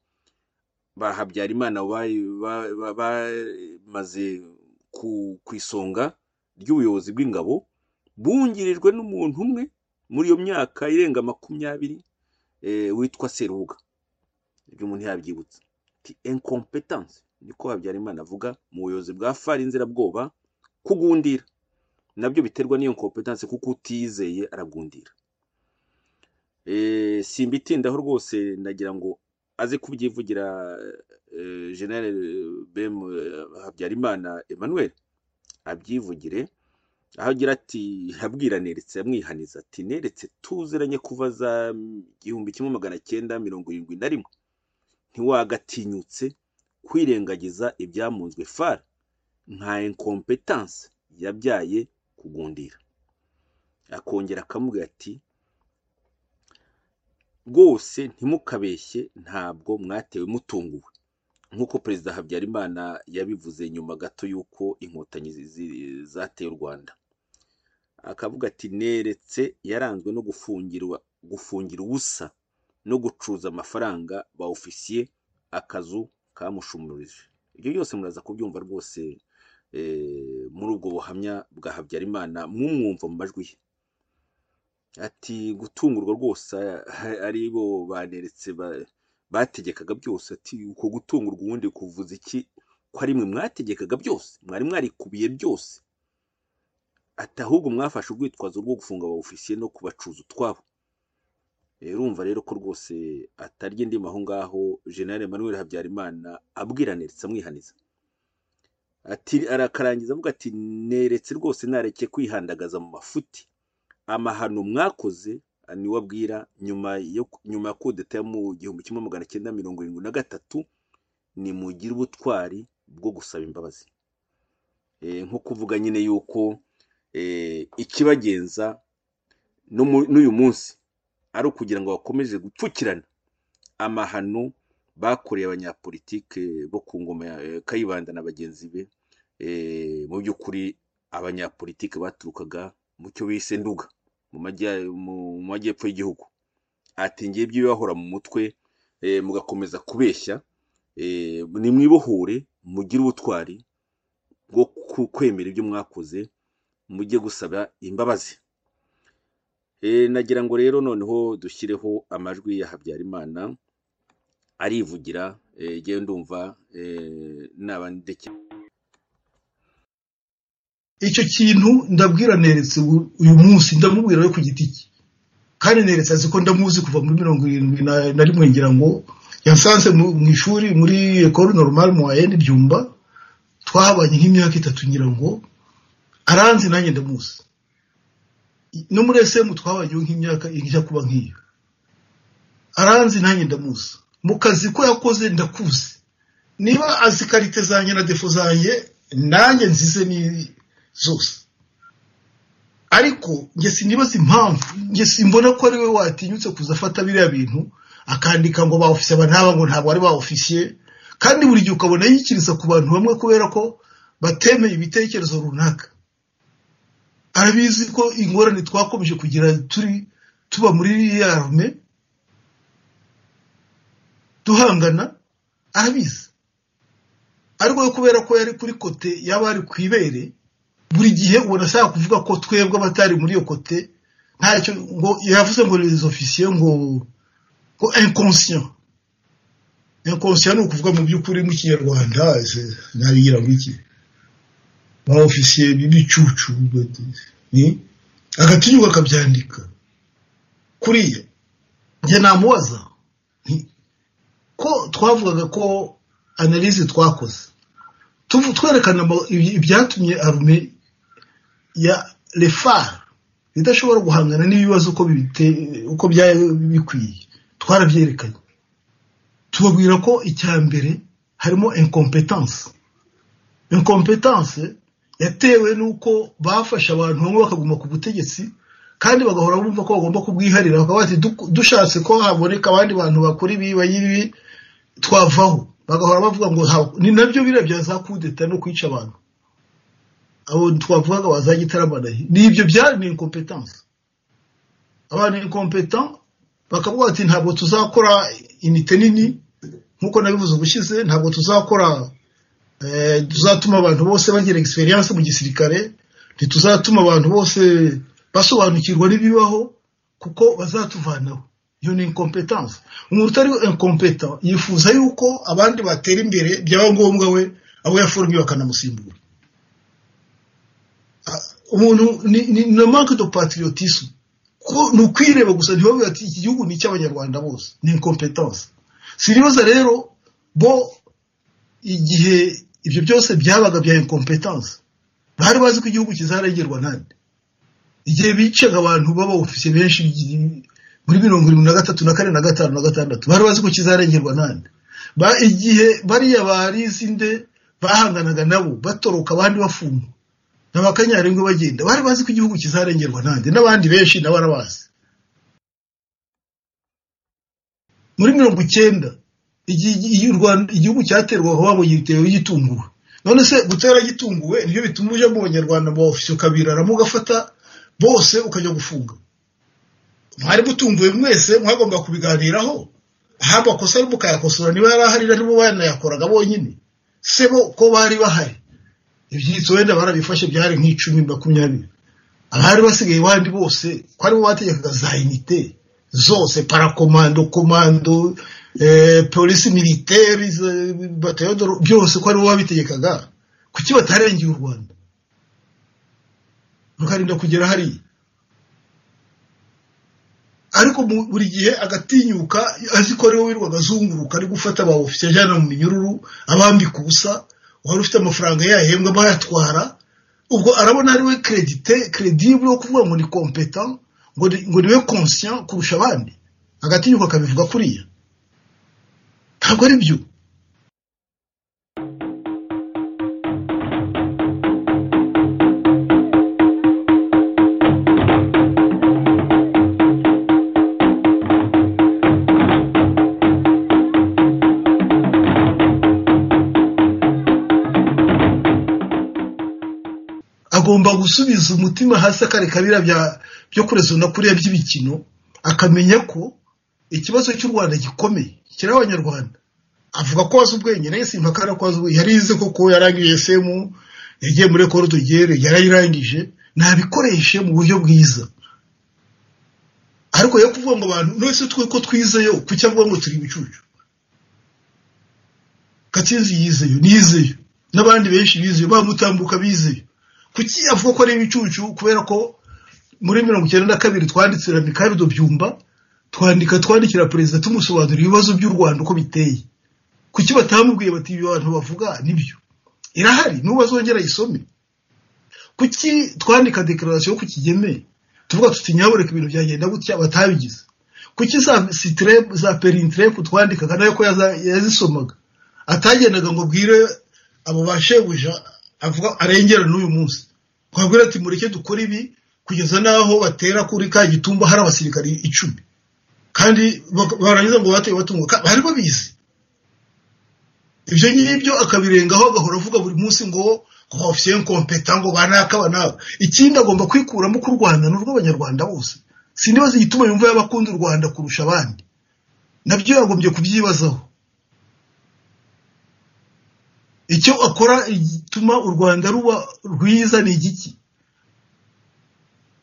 ba Habyarimana bayi- ba- ba- bamaze ku ku isonga ry'ubuyobozi bw'ingabo bungirijwe n'umuntu umwe muri iyo myaka irenga makumyabiri eh, witwa Serubuga ibyo umuntu yabyibutsa ati incompetence niko Habyarimana avuga mu buyobozi bwa fari inzirabwoba kugundira nabyo biterwa n'iyo incompetence kuko utizeye aragundira Eh, simbitindaho rwose ndagira ngo aze kubyivugira eh, general bm eh, habyarimana emmanuel abyivugire aho agira ati abwira neretse amwihaniza ati neretse tuziranye kuva za mm, igihumbi kimwe magana cyenda mirongo irindwi na rimwe ntiwagatinyutse kwirengagiza ibyamunzwe far nka incompetence yabyaye kugundira akongera akamubwira ati rwose ntimukabeshye ntabwo mwatewe mutunguwe nk'uko perezida habyarimana yabivuze nyuma gato y'uko inkotanyi zi- zi- zateye u rwanda akavuga ati neretse yaranzwe no gufungirwa gufungira ubusa no gucuruza amafaranga ba ofisiye akazu kamushumurije ibyo byose muraza kubyumva rwose eh, muri ubwo buhamya bwa habyarimana mumwumva mu majwi ye ati gutungurwa rwose a- ari bo baneretse ba- bategekaga byose ati uko gutungurwa ubundi kuvuza iki ko ari mwe mwategekaga byose mwari mwarikubiye byose ati ahubwo mwafashe urwitwazo rwo gufunga aba ofisiye no kubacuza utwabo Eh, urumva rero ko rwose atarya indimu aho ngaho generale emmanuel habyarimana abwira neretse amwihaniza ati arakarangiza avuga ati neretse rwose nareke kwihandagaza mu mafuti amahano mwakoze niwo abwira nyuma yo nyuma ya kudeta yo mu gihumbi kimwe magana cyenda mirongo irindwi na gatatu nimugire ubutwari bwo gusaba imbabazi Eh, nko kuvuga nyine yuko eh, ikibagenza no mu- n'uyu munsi ari ukugira ngo bakomeze gupfukirana amahano bakoreye abanyapolitike bo ku ngoma ya eh, kayibanda na bagenzi be Eh, mu by'ukuri abanyapolitike baturukaga mu cyo bise nduga mu majya- mu- mu majyepfo y'igihugu ati ngiye by'ibibahora mu mutwe eh, mugakomeza kubeshya eh, nimwibohure mugire ubutwari bwo ku- kwemera ibyo mwakoze mujye gusaba imbabazi Eh, nagira ngo rero noneho dushyireho amajwi ya habyarimana arivugira eh, ngewe ndumva eh, nabandekera icyo kintu ndabwira neretse ubu- uyu munsi ndamubwira we ku giti cye kandi neretse azi ko ndamuzi kuva muri mirongo irindwi na na rimwe ngira ngo yansanze mu mu ishuri muri ekoro normal mu wayeni byumba twahabanye nk'imyaka itatu ngira ngo aranzi nanjye ndamuzi no muri esemu twabayeho nk'imyaka ijya kuba nk'iyo aranzi nanjye ndamuzi mu kazi ko yakoze ndakuzi niba azi karite zanjye na defo zanjye nanjye nzize ni zose ariko njye sinibaza impamvu njye simbona ko ari we watinyutse kuza afata biriya bintu akandika ngo ba ofisiye aba ntaba ngo ntabwo ari ba ofisiye kandi buri gihe ukabona yikiriza ku bantu bamwe kubera ko batemeye ibitekerezo runaka arabizi ko ingorane twakomeje kugira turi tuba muri ya rume duhangana arabizi ariko kubera ko yari kuri kote yaba ari ku ibere buri gihe ubona ashaka kuvuga ko twebwe abatari muri iyo kote ntacyo ngo yavuze ngo les officiers ngo ngo inconscient inconscient ni ukuvuga mu by'ukuri mu kinyarwanda ntabigira ngo iki ba officier b'ibicucu ni agatinyuka akabyandika kuriya njye namubaza nti ko twavugaga ko analize twakoze twerekana ibyatumye arume ya refari idashobora guhangana n'ibibazo uko bikwiye twarabyerekanye tubabwira ko icya mbere harimo inkompetanse inkompetanse yatewe n'uko bafashe abantu bamwe bakaguma ku butegetsi kandi bagahora bumva ko bagomba kubwiharira bakaba bati dushatse ko haboneka abandi bantu bakora ibi bayibi twavaho bagahora bavuga ngo ni nabyo biriya bya za kudeta no kwica abantu abo twavugaga bazajya itaramanaye ni ibyo byari ni inkompetanse abantu inkompetanse bakavuga bati ntabwo tuzakora inite nini nk'uko nabivuze ubushize ntabwo tuzakora tuzatuma abantu bose bagira egisperiyanse mu gisirikare ntituzatuma abantu bose basobanukirwa n'ibibaho kuko bazatuvanaho iyo ni inkompetanse umuntu utari inkompeta yifuza yuko abandi batera imbere byaba ngombwa we abo yaforomye bakanamusimbura umuntu ni na manke do patriotisme ni ukwireba gusa ntibabe ati iki gihugu ni icy'abanyarwanda bose ni inkompetanse siribaza rero bo igihe ibyo byose byabaga bya inkompetanse bari bazi ko igihugu kizarengerwa nande igihe bicaga abantu baba ofisiye benshi muri mirongo irindwi na gatatu na kane na gatanu na gatandatu bari bazi ko kizarengerwa nande igihe bariya barizinde bahanganaga nabo batoroka abandi bafungwa n'abakanyarengo bagenda bari bazi ko igihugu kizarengerwa nande n'abandi benshi nabo arabazi muri mirongo icyenda igihugu cyaterwaga wabonye ibitero gitunguwe none se gutera gitunguwe nibyo bituma ujya mu banyarwanda mu ofisiye ukabiraramo ugafata bose ukajya gufunga mwari mutunguwe mwese mwagomba kubiganiraho aho amakosa ari mukayakosora niba yari ahari nibo banayakoraga bonyine se bo ko bari bahari ibyitso wenda barabifashe byari nk'icumi makumyabiri abari basigaye bandi bose ko aribo bategekaga za inite zose parakomando komando polisi militeri batayodoro byose ko aribo babitegekaga kuki batarengeye u rwanda rukarinda kugera hariya ariko buri gihe agatinyuka azi ko ariwe wirirwaga azunguruka ari gufata ba ofisiye ajyana mu minyururu abambika ubusa wari ufite amafaranga yahembwa bayatwara ubwo arabona ariwe keredite keredibure wo kuvuga ngo ni kompeta ngo niwe konsiya kurusha abandi agatinyuka akabivuga kuriya ntabwo ari byo agomba gusubiza umutima hasi akareka biriya byo kurezona kuriya by'imikino akamenya ko ikibazo cy'u rwanda gikomeye kiri abanyarwanda avuga ko wazi ubwenge nayo simpakara ko wazi ubwenge yarize koko yarangije esemu yagiye muri ekoro tugere yarayirangije ntabikoreshe mu buryo bwiza ariko yo kuvuga ngo abantu nose twe ko twizeyo ku cyangwa ngo turi ibicucu gatsinzi yizeyo nizeyo n'abandi benshi bizeyo bamutambuka bizeyo kuki avuga ko ari ibicucu kubera ko muri mirongo icyenda na kabiri twandikira mikarido byumba twandika twandikira perezida tumusobanurira ibibazo by'u rwanda uko biteye kuki batamubwiye bati ibyo abantu bavuga nibyo irahari n'ubu azongera ayisome kuki twandika dekararasiyo ku kigeme tuvuga tuti nyabureka ibintu byagenda gutya batabigize kuki za sitirepu za perintirepu twandikaga nayo ko yaza- yazisomaga atagendaga ngo bwire abo bashebuja avuga arengera n'uyu munsi twabwira ati mureke dukore ibi kugeza n'aho batera kuri ka gitumba hari abasirikari icumi kandi bak- barangiza ngo bateye batunguka bari babizi ibyo ngibyo akabirengaho agahora avuga buri munsi ngo ofisiye nkompeta ngo banaka banaka ikindi agomba kwikuramo ko u rwanda ni urw'abanyarwanda bose sindibaza igituma yumva y'abakunda u rwanda kurusha abandi nabyo yagombye kubyibazaho icyo akora gituma u rwanda ruba rwiza ni igiki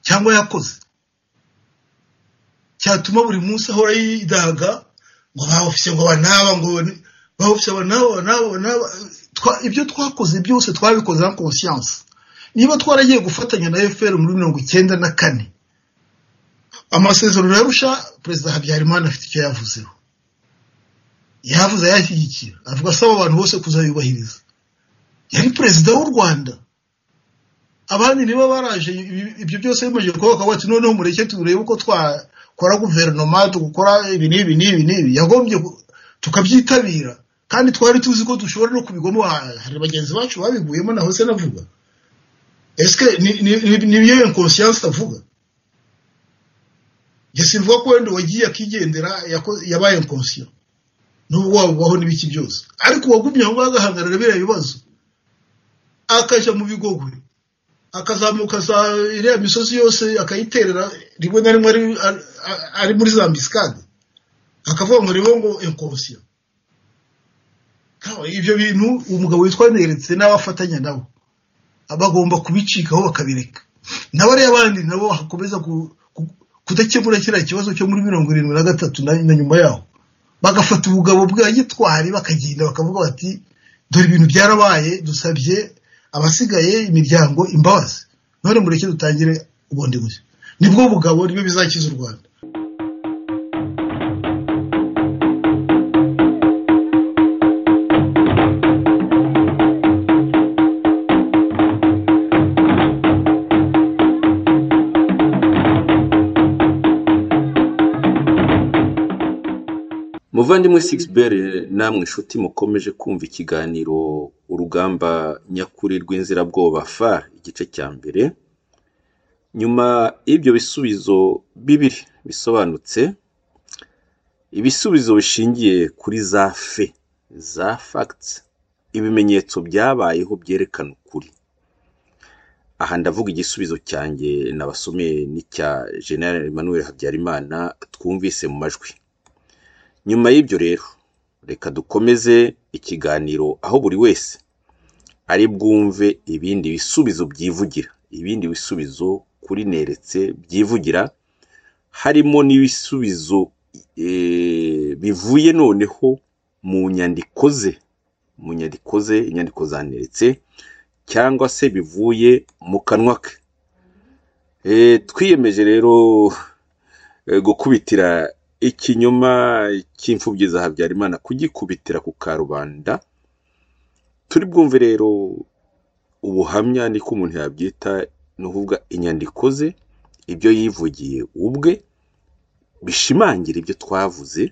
cyangwa yakoze cyatuma buri munsi ahora yidaga ngo ba ofisiye ngo banaba ngo ni- ba ofisiye banaba banaba banaba Twa- ibyo twakoze byose twabikoze na conscience niba twaragiye gufatanya na fpr muri mirongo icyenda na kane amasezerano yarusha perezida habyarimana afite icyo yavuzeho yavuze ayashyigikira avuga asaba abantu bose kuzayubahiriza yari perezida w'u rwanda abandi niba baraje ibi- ibyo byose bimaze kuba bakavuga ati noneho mureke turebe uko twakora guverinoma tugakora ibi n'ibi n'ibi n'ibi yagombye ku- tukabyitabira kandi twari tuzi ko dushobora no kubigwamo ha- hari bagenzi bacu babiguyemo naho se navuga esike ni- ni- ni- ni byo inconscience avuga jesi mvuga ko wenda wagiye akigendera yako- yabaye inconscient nubwo wabugwaho n'ibiki byose ariko uwagumye aho ngaho agahangarira biriya bibazo akajya mu bigogwe akazamuka za iriya misozi yose akayiterera rimwe na rimwe ari- ari- ari muri za misikade akavuga ngo nibo ngo inconscient Kawa, ibyo bintu umugabo witwa neretse n'abafatanya nabo bagomba kubicikaho bakabireka nabo ariyo abandi nabo hakomeza ku- ku- kudakemura kiriya kibazo cyo muri mirongo irindwi na gatatu na na nyuma yaho bagafata ubugabo bwa gitwari bakagenda bakavuga bati dore ibintu byarabaye dusabye abasigaye imiryango imbabazi none mureke dutangire ubundi bushya nibwo bugabo nibyo bizakiza u rwanda muvandimwe sigibere namwe inshuti mukomeje kumva ikiganiro urugamba nyakuri rw'inzirabwoba far igice cya mbere nyuma y'ibyo bisubizo bibiri bisobanutse ibisubizo bishingiye kuri za fe za facts ibimenyetso byabayeho byerekana ukuri aha ndavuga igisubizo cyanjye nabasomeye n'icya general emmanuel habyarimana twumvise mu majwi nyuma y'ibyo rero reka dukomeze ikiganiro aho buri wese ari bwumve ibindi bisubizo byivugira ibindi bisubizo kuri neretse byivugira harimo n'ibisubizo eh, bivuye noneho mu nyandiko ze mu nyandiko ze inyandiko zaneretse cyangwa se bivuye mu kanwa ke Eh, twiyemeje rero eh, gukubitira ikinyoma cy'imfubyi za habyarimana kugikubitira ku karubanda turi bwumve rero ubuhamya niko umuntu yabyita ni ukuvuga inyandiko ze ibyo yivugiye ubwe bishimangira ibyo twavuze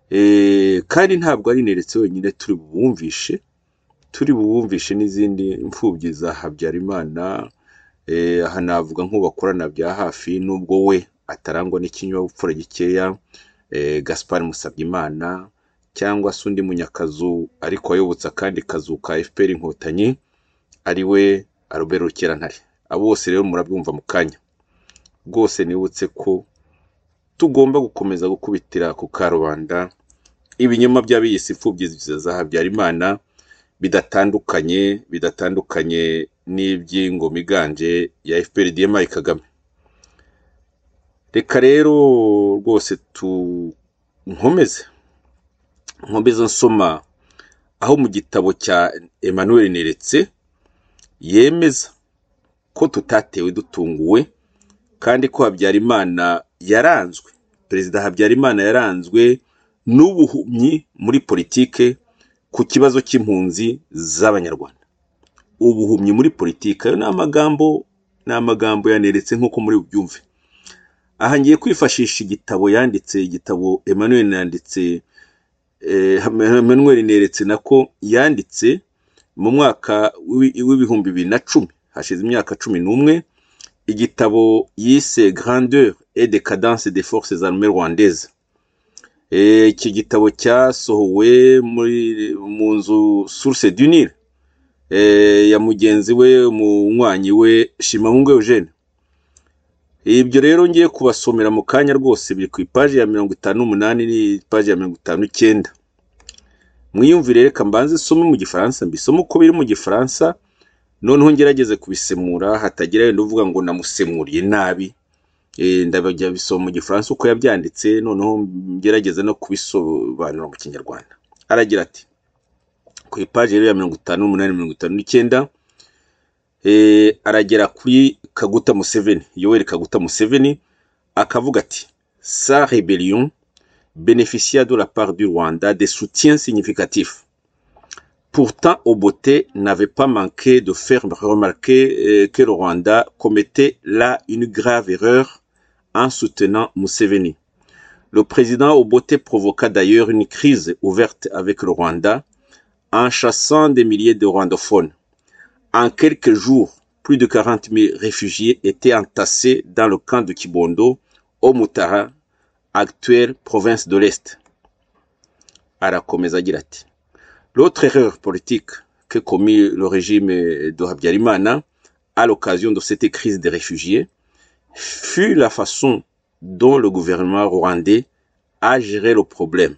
Eh, kandi ntabwo ari neretse wenyine turi bubumvishe turi bubumvishe n'izindi mfubyi za habyarimana Eh, aha navuga nk'ubakorana bya hafi n'ubwo we atarangwa n'ikinyabupfura gikeya eh, gaspar musabyimana cyangwa se undi munyakazu ariko wayobotse akandi kazu ka fpr inkotanyi ari we arobera rukerantare abo bose rero murabyumva mu kanya rwose nibutse ko tugomba gukomeza gukubitira ku karubanda ibinyoma by'abiyisi imfubyi za habyarimana bidatandukanye bidatandukanye n'iby'ingoma iganje ya fpr dmi kagame reka rero rwose tunkomeze nkomeze nsoma aho mu gitabo cya emmanuel neretse yemeza ko tutatewe dutunguwe kandi ko habyarimana yaranzwe perezida habyarimana yaranzwe n'ubuhumyi muri politike ku kibazo cy'impunzi z'abanyarwanda ubuhumyi muri politiki ayo ni amagambo ni amagambo yaneretse nk'uko muri bubyumve aha ngiye kwifashisha igitabo yanditse igitabo emmanuel yanditse eh, emmanuel neretse nako yanditse mu mwaka w'ibi- w'ibihumbi bibiri na cumi hashize imyaka cumi n'umwe igitabo yise grandeur et decadence des forces armées rwandaises Eh, iki gitabo cyasohowe muri mu nzu source du Nil eh, ya mugenzi we umunywanyi we Shimahungu Eugene ibyo rero ngiye kubasomera mu kanya rwose biri ku ipaji ya mirongo itanu n'umunani n'ipaji ya mirongo itanu n'icyenda mwiyumvire reka mbanze isome mu gifaransa mbisome uko biri mu gifaransa noneho ngerageze kubisemura hatagira wenda uvuga ngo namusemuriye nabi Eh, ndabajya bisoma mu gifaransa uko yabyanditse noneho ngerageze no kubisobanura mu kinyarwanda aragira ati ku ipaji rero ya mirongo itanu n'umunani mirongo itanu n'icyenda eh, aragera kuri kaguta museveni yoweri kaguta museveni akavuga ati sa rebellion bénéficia de la part du rwanda des soutiens significatifs pourtant obote n'avait pas manqué de faire remarquer euh, que le rwanda commettait là une grave erreur en soutenant museveni le président obote provoqua d'ailleurs une crise ouverte avec le rwanda en chassant des milliers de rwandophones en quelques jours, plus de 40 000 réfugiés étaient entassés dans le camp de Kibondo, au Mutara, actuelle province de l'Est. Arakomeza agira ati, L'autre erreur politique que commit le régime de Habyarimana à l'occasion de cette crise des réfugiés fut la façon dont le gouvernement rwandais a géré le problème.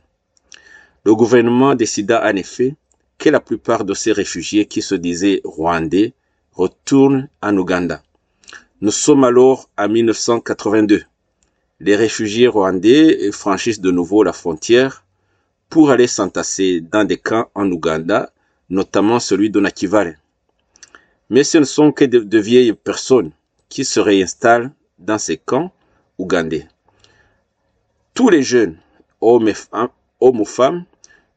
Le gouvernement décida en effet que la plupart de ces réfugiés qui se disaient rwandais retournent en Ouganda. Nous sommes alors en 1982. Les réfugiés rwandais franchissent de nouveau la frontière pour aller s'entasser dans des camps en Ouganda, notamment celui de Nakivale. Mais ce ne sont que de, de vieilles personnes qui se réinstallent dans ces camps ougandais. Tous les jeunes, hommes et fem- hommes ou femmes,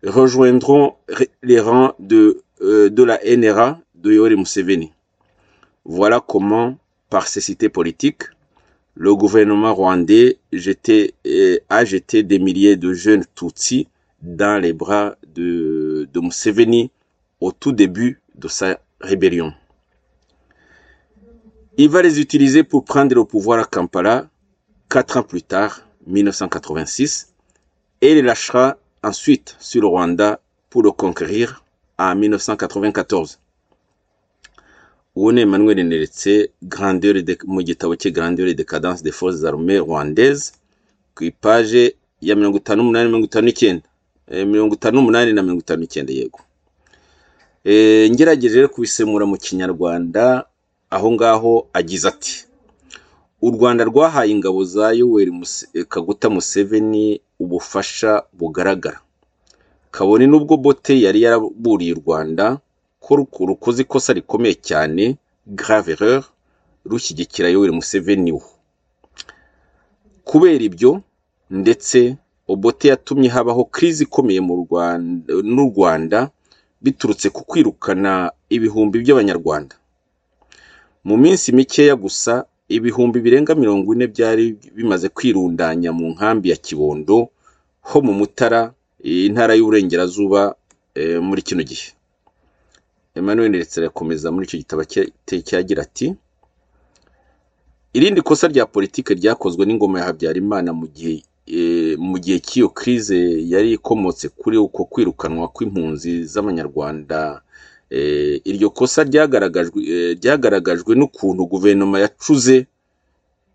rejoindront ré- les rangs de, euh, de la NRA de Yoweri Museveni. Voilà comment, par cécité politique, le gouvernement rwandais jetait, euh, a jeté des milliers de jeunes Tutsis dans les bras de, de Museveni au tout début de sa rébellion. Il va les utiliser pour prendre le pouvoir à Kampala quatre ans plus tard, 1986, et les lâchera ensuite sur le Rwanda pour le conquérir en 1994. Ubu ni Emmanuel Neretse grandeur et Dec- mu gitabo cye grandeur et décadence des forces armées rwandaises ku ipaje ya mirongo itanu n'umunani mirongo itanu n'icyenda Eh, mirongo itanu n'umunani na mirongo itanu n'icyenda yego Eh, ngerageje rero kubisemura mu kinyarwanda aho ngaho agize ati u rwanda rwahaye ingabo za yoweri Muse- eh, kaguta museveni ubufasha bugaragara kabone n'ubwo bote yari yaraburiye u rwanda ko ru- rukoze ikosa rikomeye cyane grave erreur rushyigikira yoweri museveni we kubera ibyo ndetse obote yatumye habaho crise ikomeye mu rwanda n'u rwanda biturutse ku kwirukana ibihumbi by'abanyarwanda mu minsi mikeya gusa ibihumbi birenga mirongo ine byari bimaze kwirundanya mu nkambi ya kibondo ho mu mutara eh, intara y'uburengerazuba eh, muri kino gihe emmanuel ndetse arakomeza muri icyo gitabo cye- cyagira ati irindi kosa rya politike ryakozwe n'ingoma ya habyarimana mu gihe eh, mu gihe cy'iyo crise yari ikomotse kuri uko kwirukanwa kw'impunzi z'abanyarwanda eh, iryo kosa ryagaragajwe eh, ryagaragajwe n'ukuntu guverinoma yacuze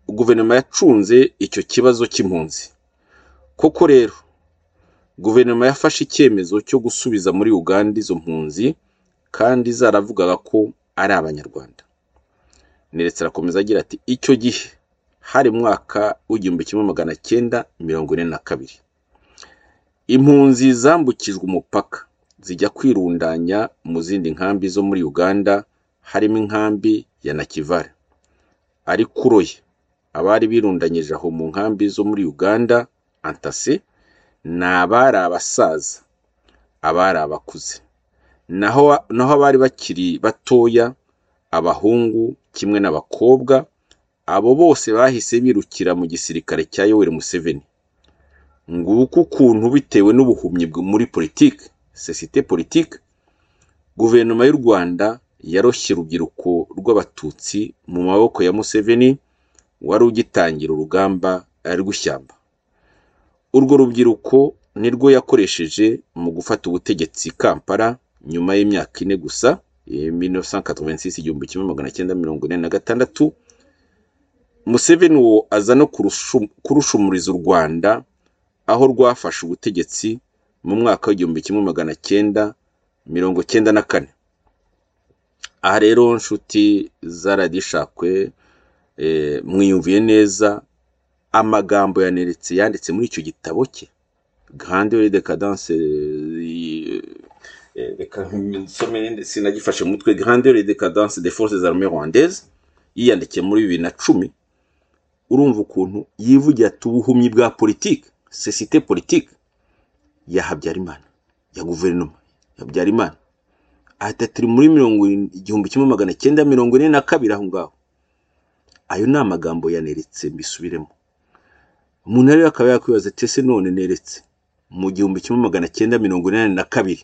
guverinoma yacunze icyo kibazo cy'impunzi koko rero guverinoma yafashe icyemezo cyo gusubiza muri uganda izo mpunzi kandi zaravugaga ko ari abanyarwanda neretse arakomeza agira ati icyo gihe hari mwaka w'igihumbi kimwe magana cyenda mirongo ine na kabiri impunzi zambukijwe umupaka zijya kwirundanya mu zindi nkambi zo muri uganda harimo inkambi ya nakivale ariko uroye abari birundanyije aho mu nkambi zo muri uganda antase ni abari abasaza abari abakuze naho naho abari bakiri batoya abahungu kimwe n'abakobwa abo bose bahise birukira mu gisirikare cya yoweri museveni nguko ukuntu bitewe n'ubuhumyi bwo muri politiki sosiyete politiki guverinoma y'u rwanda yaroshye urubyiruko rw'abatutsi mu maboko ya museveni wari ugitangira urugamba rw'ishyamba urwo rubyiruko nirwo yakoresheje mu gufata ubutegetsi i kampala nyuma y'imyaka ine gusa 1986 igihumbi kimwe magana cyenda mirongo ine na gatandatu museveni uwo aza no kurushu- kurushumuriza u rwanda aho rwafashe ubutegetsi mu mwaka w'igihumbi kimwe magana cyenda mirongo cyenda na kane aha rero nshuti za radiyo ishakwe eh, mwiyumviye neza amagambo yaneretse yanditse muri icyo gitabo cye grande decadence eh, eh, reka nsome sinagifashe mu mutwe grande decadence des forces armées rwandaises yiyandikiye muri bibiri na cumi urumva ukuntu yivugira ati ubuhumyi bwa politiki sosiyete politiki ya habyarimana ya guverinoma ya habyarimana ahita turi muri mirongo irindwi- igihumbi kimwe magana cyenda mirongo ine na kabiri aho ngaho ayo ni amagambo yaneretse mbisubiremo umuntu rero akaba yakwibaza ati ese none neretse mu gihumbi kimwe magana cyenda mirongo inani na kabiri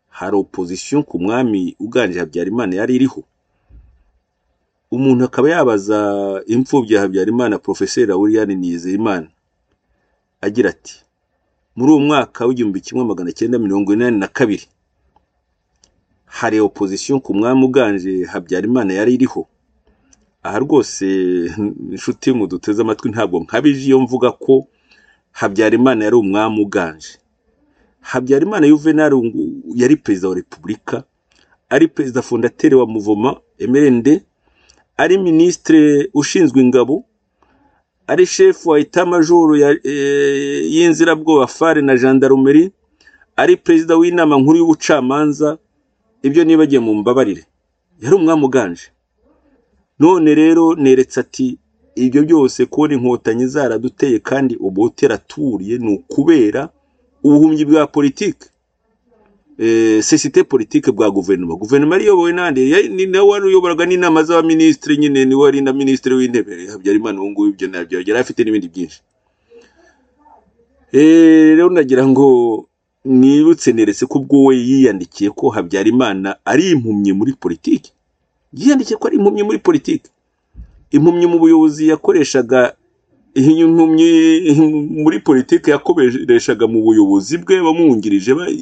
hari opozisiyo ku mwami uganije habyarimana yari iriho umuntu akaba yabaza imfubyi ya habyarimana porofeseri william nizeyimana agira ati muri uwo mwaka w'igihumbi kimwe magana cyenda mirongo inani na kabiri hari opozisiyo ku mwami uganje habyarimana yari iriho aha rwose inshuti muduteze amatwi ntabwo nkabije iyo mvuga ko habyarimana yari umwami uganje habyarimana yuvenali Ngu- yari perezida wa repubulika ari perezida fondateri wa muvoma emerende ari minisitiri ushinzwe ingabo ari shefu wa itamajoro ya- eh, y'inzirabwoba fare na gendarmerie ari perezida w'inama nkuru y'ubucamanza ibyo nibagiye mu mbabarire yari umwami uganje none rero neretse ati ibyo byose kubona inkotanyi zaraduteye kandi ubuhutera aturiye ni ukubera ubuhumyi bwa politiki sosiyete politiki bwa guverinoma guverinoma yari iyobowe n'andi yari- ni nawe wari uyoboraga n'inama z'abaminisitiri nyine ni wari na minisitiri w'intebe habyarimana ubu ngubu ibyo nabyo yari afite n'ibindi byinshi Eh, rero nagira ngo nibutse neretse ko ubwo we yiyandikiye ko habyarimana ari impumyi muri politiki yiyandikiye ko ari impumyi muri politiki impumyi mu buyobozi yakoreshaga impumyi muri politiki yakoreshaga mu buyobozi bwe bamwungirije ba-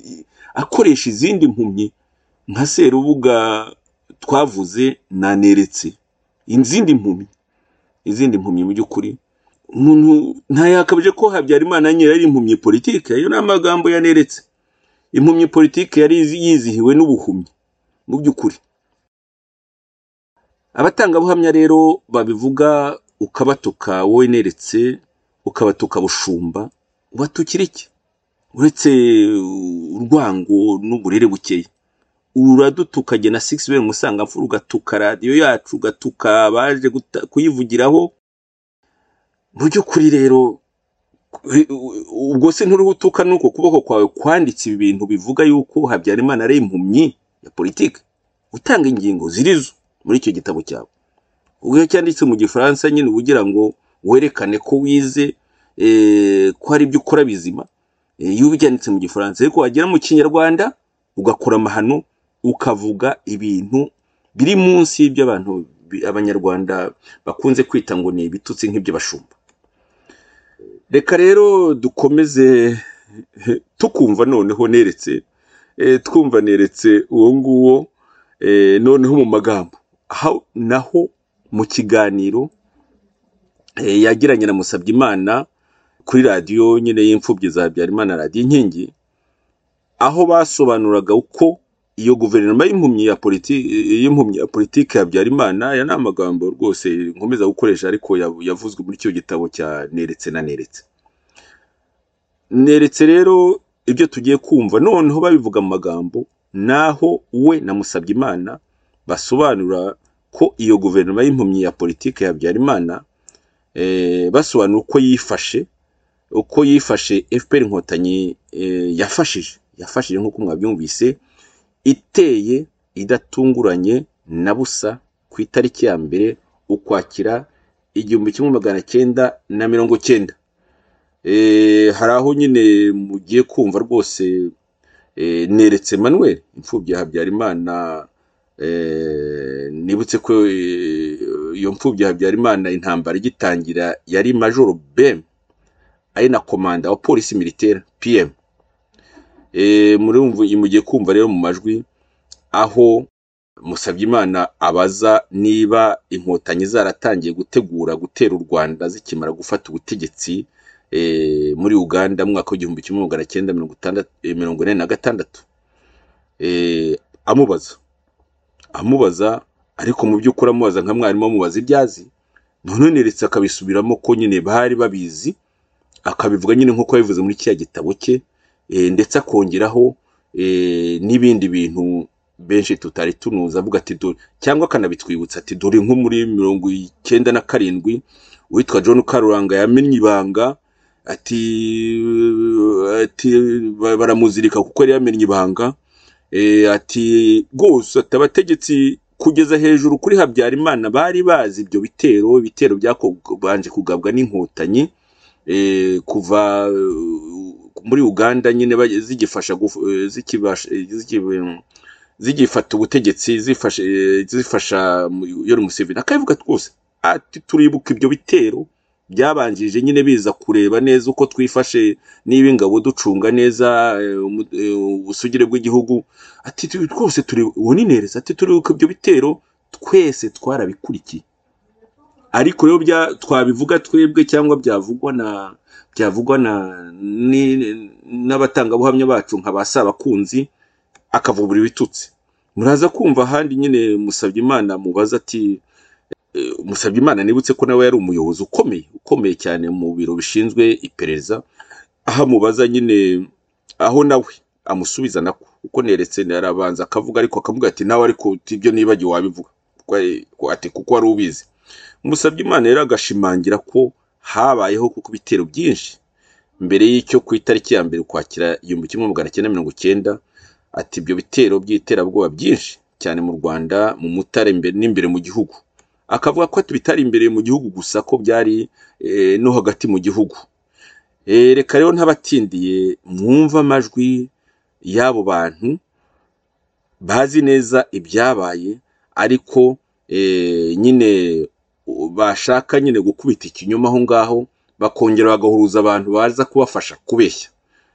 akoresha izindi mpumyi nka serubuga twavuze na neretse izindi mpumyi izindi mpumyi mu by'ukuri umuntu ntayakabije ko habyarimana nyine yari impumyi politiki ayo ni amagambo yaneretse impumyi politiki yari yizi- yizihiwe n'ubuhumyi mu by'ukuri abatangabuhamya rero babivuga ukabatuka wowe neretse ukabatuka bushumba ubatukira iki uretse urwango n'uburere bukeya uradutuka jye na sigisi bene musangamfura ugatuka radiyo yacu ugatuka abaje guta- kuyivugiraho mu by'ukuri rero ubwo se nturiho utuka n'uko kuboko kwawe kwanditse ibintu bivuga yuko habyarimana ari impumyi ya politiki utanga ingingo zirizo muri icyo gitabo cyawe ubwo iyo cyanditse mu gifaransa nyine uba ugira ngo werekane ko wize eh, ko hari ibyo ukora bizima eh, iyo ubyanditse mu gifaransa ariko wagera mu kinyarwanda ugakora amahano ukavuga ibintu biri munsi y'ibyo abantu bi- abanyarwanda bakunze kwita ngo ni ibitutsi nk'iby'abashumba reka rero dukomeze tukumva noneho neretse eh, twumva neretse uwo nguwo eh, noneho mu magambo aho naho mu kiganiro eh, yagiranye na musabyimana kuri radiyo nyine y'imfubyi za habyarimana radiyo inkingi aho basobanuraga uko iyo guverinoma y'impumyi ya politi- y'impumyi ya politiki ya habyarimana aya ni amagambo rwose nkomeza gukoresha ariko yav- yavuzwe muri icyo gitabo cya neretse na neretse neretse rero ibyo tugiye kumva noneho babivuga mu magambo naho we na musabyimana basobanura ko iyo guverinoma y'impumyi ya politiki ya habyarimana eh, basobanura uko yifashe uko yifashe fpr inkotanyi eh, yafashije yafashije nk'uko mwabyumvise iteye idatunguranye na busa ku itariki ya mbere ukwakira igihumbi kimwe magana cyenda na mirongo cyenda Eh, hari aho nyine mugiye kumva rwose eh, neretse manuel imfubyi ya habyarimana eh, nibutse ko eh, iyo mfubyi ya habyarimana intambara igitangira yari majoro bem ari na komanda wa polisi militaire pm Eh, murumva mugiye kumva rero mu majwi aho musabyimana abaza niba inkotanyi zaratangiye gutegura gutera u rwanda zikimara gufata ubutegetsi eh, muri uganda mu mwaka w'igihumbi kimwe magana cyenda mirongo itandatu eh, mirongo ine na gatandatu Eh, amubaza amubaza ariko mu by'ukuri amubaza nka mwarimu amubaza ibyo azi none ndetse akabisubiramo ko nyine bari babizi akabivuga nyine nk'uko yabivuze muri kiriya gitabo cye eh, ndetse akongeraho eh, n'ibindi bintu benshi tutari tunuzi avuga ati dore cyangwa akanabitwibutsa ati dore nko muri mirongo icyenda na karindwi uwitwa john karuranga yamenye ibanga ati ati ba- baramuzirika kuko yari yamenye ibanga eh, ati rwose ati abategetsi kugeza hejuru kuri habyarimana bari bazi ibyo bitero ibitero byakobanje kugabwa n'inkotanyi eh, kuva eh, muri uganda nyine bage- zigifasha guf- eh, zikibasha eh, zikibe- zigifata ubutegetsi zifasha eh, zifasha mu- yoweri museveni akabivuga rwose ati turibuka ibyo bitero byabanjirije nyine biza kureba neza uko twifashe niba ingabo ducunga neza eh, umu- eh, ubusugire bw'igihugu ati tu- rwose turi uninereza ati turibuka ibyo bitero twese twarabikurikiye ariko rero bya twabivuga twebwe cyangwa byavugwa na byavugwa na ni- n'abatangabuhamya bacu nka ba sabakunzi akavubura ibitutsi muraza kumva ahandi nyine musabye imana mubaza ati eh, musabye imana nibutse ko nawe yari umuyobozi ukomeye ukomeye cyane mu biro bishinzwe iperereza aho amubaza nyine aho nawe amusubiza nako uko neretse arabanza akavuga ariko akavuga ati nawe ariko ibyo nibagiwe wabivuga Kuko, eh, ati kuko wari ubizi musabye imana rero agashimangira ko habayeho kuko ibitero byinshi mbere y'icyo ku itariki ya mbere ukwakira igihumbi kimwe magana cyenda mirongo cyenda ati ibyo bitero by'iterabwoba byinshi cyane mu rwanda mu mutare imbere n'imbere mu gihugu akavuga ko bitari imbere mu gihugu gusa ko byari eh, no hagati mu gihugu Eh, reka rero ntabatindiye mwumva amajwi y'abo bantu bazi neza ibyabaye ariko eh, nyine u- bashaka nyine gukubita ikinyoma aho ngaho bakongera bagahuruza abantu baza kubafasha kubeshya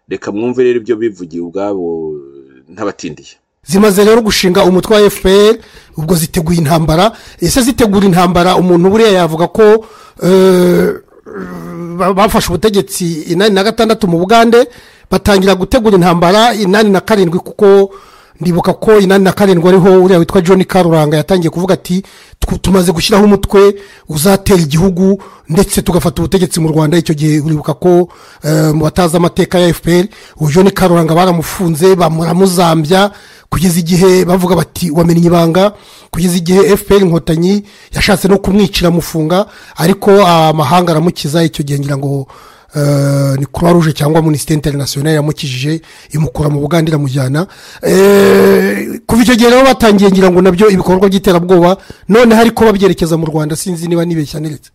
reka mwumve rero ibyo bivugiye ubwabo ntabatindiye zimaze rero gushinga umutwe wa fpr ubwo ziteguye intambara ese zitegura intambara umuntu buriya yavuga ko eh, ba- bafashe ubutegetsi inani na gatandatu mu bugande batangira gutegura intambara inani na karindwi kuko ndibuka ko inani na karindwi ariho uriya witwa john karuranga yatangiye kuvuga ati "Tw- tumaze gushyiraho umutwe uzatera igihugu ndetse tugafata ubutegetsi mu rwanda icyo gihe uribuka ko eh, mu batazi amateka ya fpr uwo john karuranga baramufunze baramuzambya kugeza igihe bavuga bati wamenye ibanga kugeza igihe fpr inkotanyi yashatse no kumwicira amufunga ariko amahanga aramukiza icyo gihe ngira ngo eh, ni croix rouge cyangwa minisiteri interinasiyonari yamukijije imukura mu bugande iramujyana Eh, kuva icyo gihe rero batangiye ngira ngo nabyo ibikorwa by'iterabwoba noneho ariko babyerekeza mu rwanda sinzi niba nibeshya neretse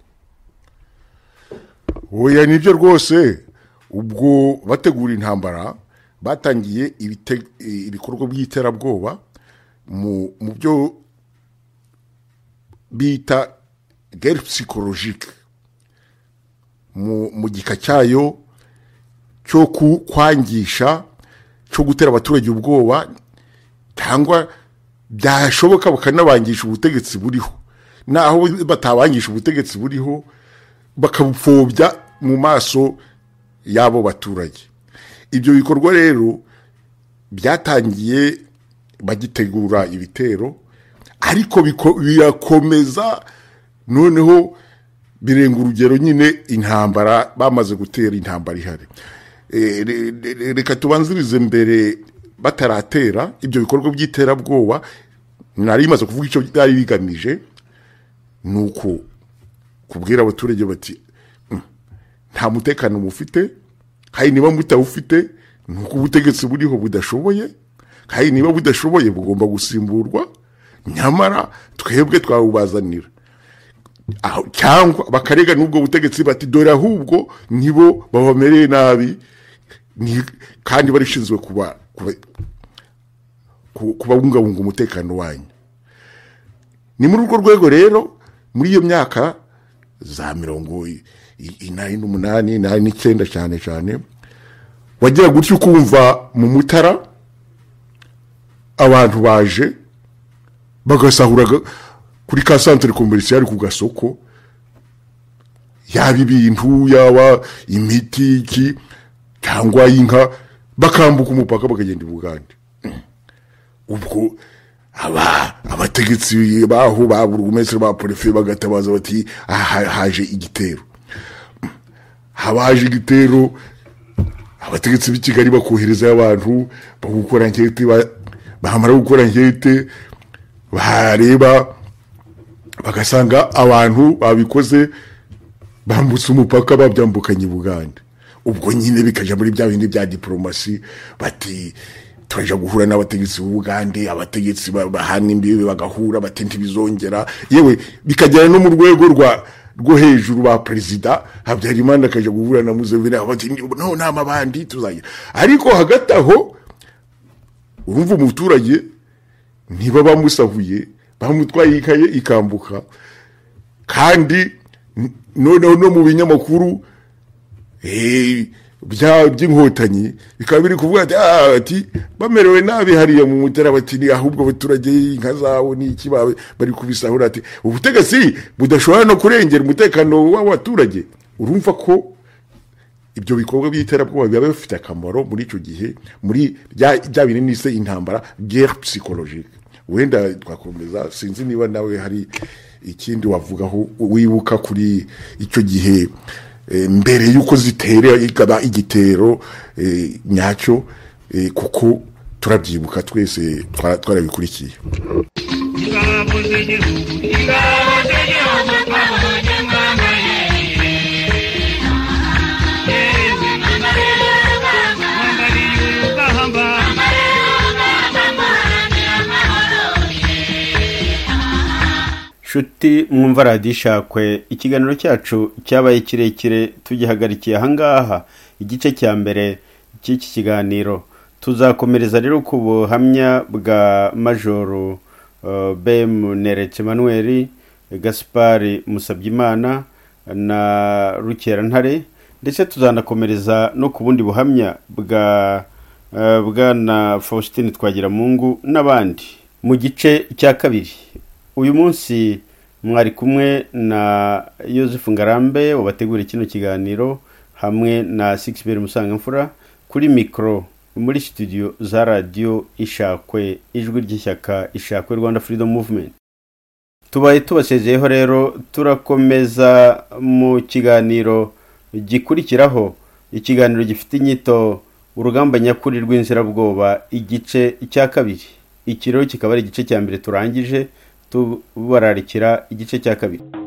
oya nibyo rwose ubwo bategura intambara batangiye ibite- eh, ibikorwa by'iterabwoba mu mu byo bita gere psikologike mu mu gika cyayo cyo ku- kwangisha cyo gutera abaturage ubwoba cyangwa byashoboka bakanabangisha ubutegetsi buriho naho batabangisha ubutegetsi buriho bakabupfobya mu maso y'abo baturage ibyo bikorwa rero byatangiye bagitegura ibitero ariko biko- birakomeza noneho birenga urugero nyine intambara bamaze gutera intambara ihari Eh, re- re- reka tubanzirize mbere bataratera ibyo bikorwa by'iterabwoba nari bimaze kuvuga icyo byari bigamije ni uko kubwira abaturage bati "Mm, nta mutekano mufite hari niba mutawufite ni uko ubutegetsi buriho budashoboye kandi niba budashoboye bugomba gusimburwa nyamara twebwe twawubazanira aho- cyangwa bakarega n'ubwo butegetsi bati dore ahubwo nibo babamereye nabi ni- kandi barishinzwe kuba kuba- ku- kubabungabunga umutekano wanyu ni muri urwo rwego rero muri iyo myaka za mirongo i- i- inani n'umunani inani n'icyenda cyane cyane wagira gutya ukumva mu mutara abantu baje bagasahura ga- kuri ka santere komerisiyari ku gasoko yaba ibintu yaba imiti iki cyangwa inka bakambuka umupaka bakagenda i bugande ubwo aba abategetsi baho ba burugumesitiri ba porufe bagatabaza bati aha haje igitero haba haje igitero abategetsi b'i kigali bakoherezayo abantu bagukora nkete ba- bamara gukora nkete bareba bagasanga abantu babikoze bambutse umupaka babyambukanye Bugande ubwo nyine bikajya muri bya bindi bya diporomasi bati turajya guhura n'abategetsi b'ubugande abategetsi ba- bahana imbibi bagahura bati ntibizongera yewe bikagera no mu rwego rwa rwo hejuru ba perezida habyarimana akajya guhura na muzeveni bati no nta mabandi tuzagira ariko hagati aho urumva umuturage niba bamusahuye bamutwaye ikaye ikambuka kandi n- noneho no mu binyamakuru eh, bya by'inkotanyi bikaba biri kuvuga ati "Ah, ati bamerewe nabi hariya mu mutara bati ni ahubwo abaturage inka zabo ni iki ba- bari kubisahura ati ubutegetsi budashobora no kurengera umutekano w'abaturage urumva ko ibyo bikorwa by'iterabwoba biba bifite akamaro muri icyo gihe muri bya bya bintu nise intambara guerre psychologique wenda twakomeza sinzi niba nawe hari ikindi wavugaho wibuka kuri icyo gihe eh, mbere y'uko zitera ikaba igitero eh, nyacyo eh, kuko turabyibuka twese twara- twarabikurikiye nshuti mwumva radiyo ishakwe ikiganiro cyacu cyabaye kirekire tugihagarikiye ahangaha igice cya mbere cy'iki kiganiro tuzakomereza rero ku buhamya bwa majoro eh, bm neretse manuel gaspari musabyimana na rukerantare ndetse tuzanakomereza no ku bundi buhamya bwa eh, bwana faustin twagiramungu n'abandi mu gice cya kabiri uyu munsi mwari kumwe na Yosefu ngarambe wabateguriye kino kiganiro hamwe na sigisi musangamfura kuri mikoro muri studio za radiyo ishakwe ijwi ry'ishyaka ishakwe rwanda furidomu muvumenti tubaye tubasezeyeho rero turakomeza mu kiganiro gikurikiraho ikiganiro gifite inyito urugamba nyakuri rw'inzirabwoba igice cya kabiri iki rero kikaba ari igice cya mbere turangije tubararikira igice cya kabiri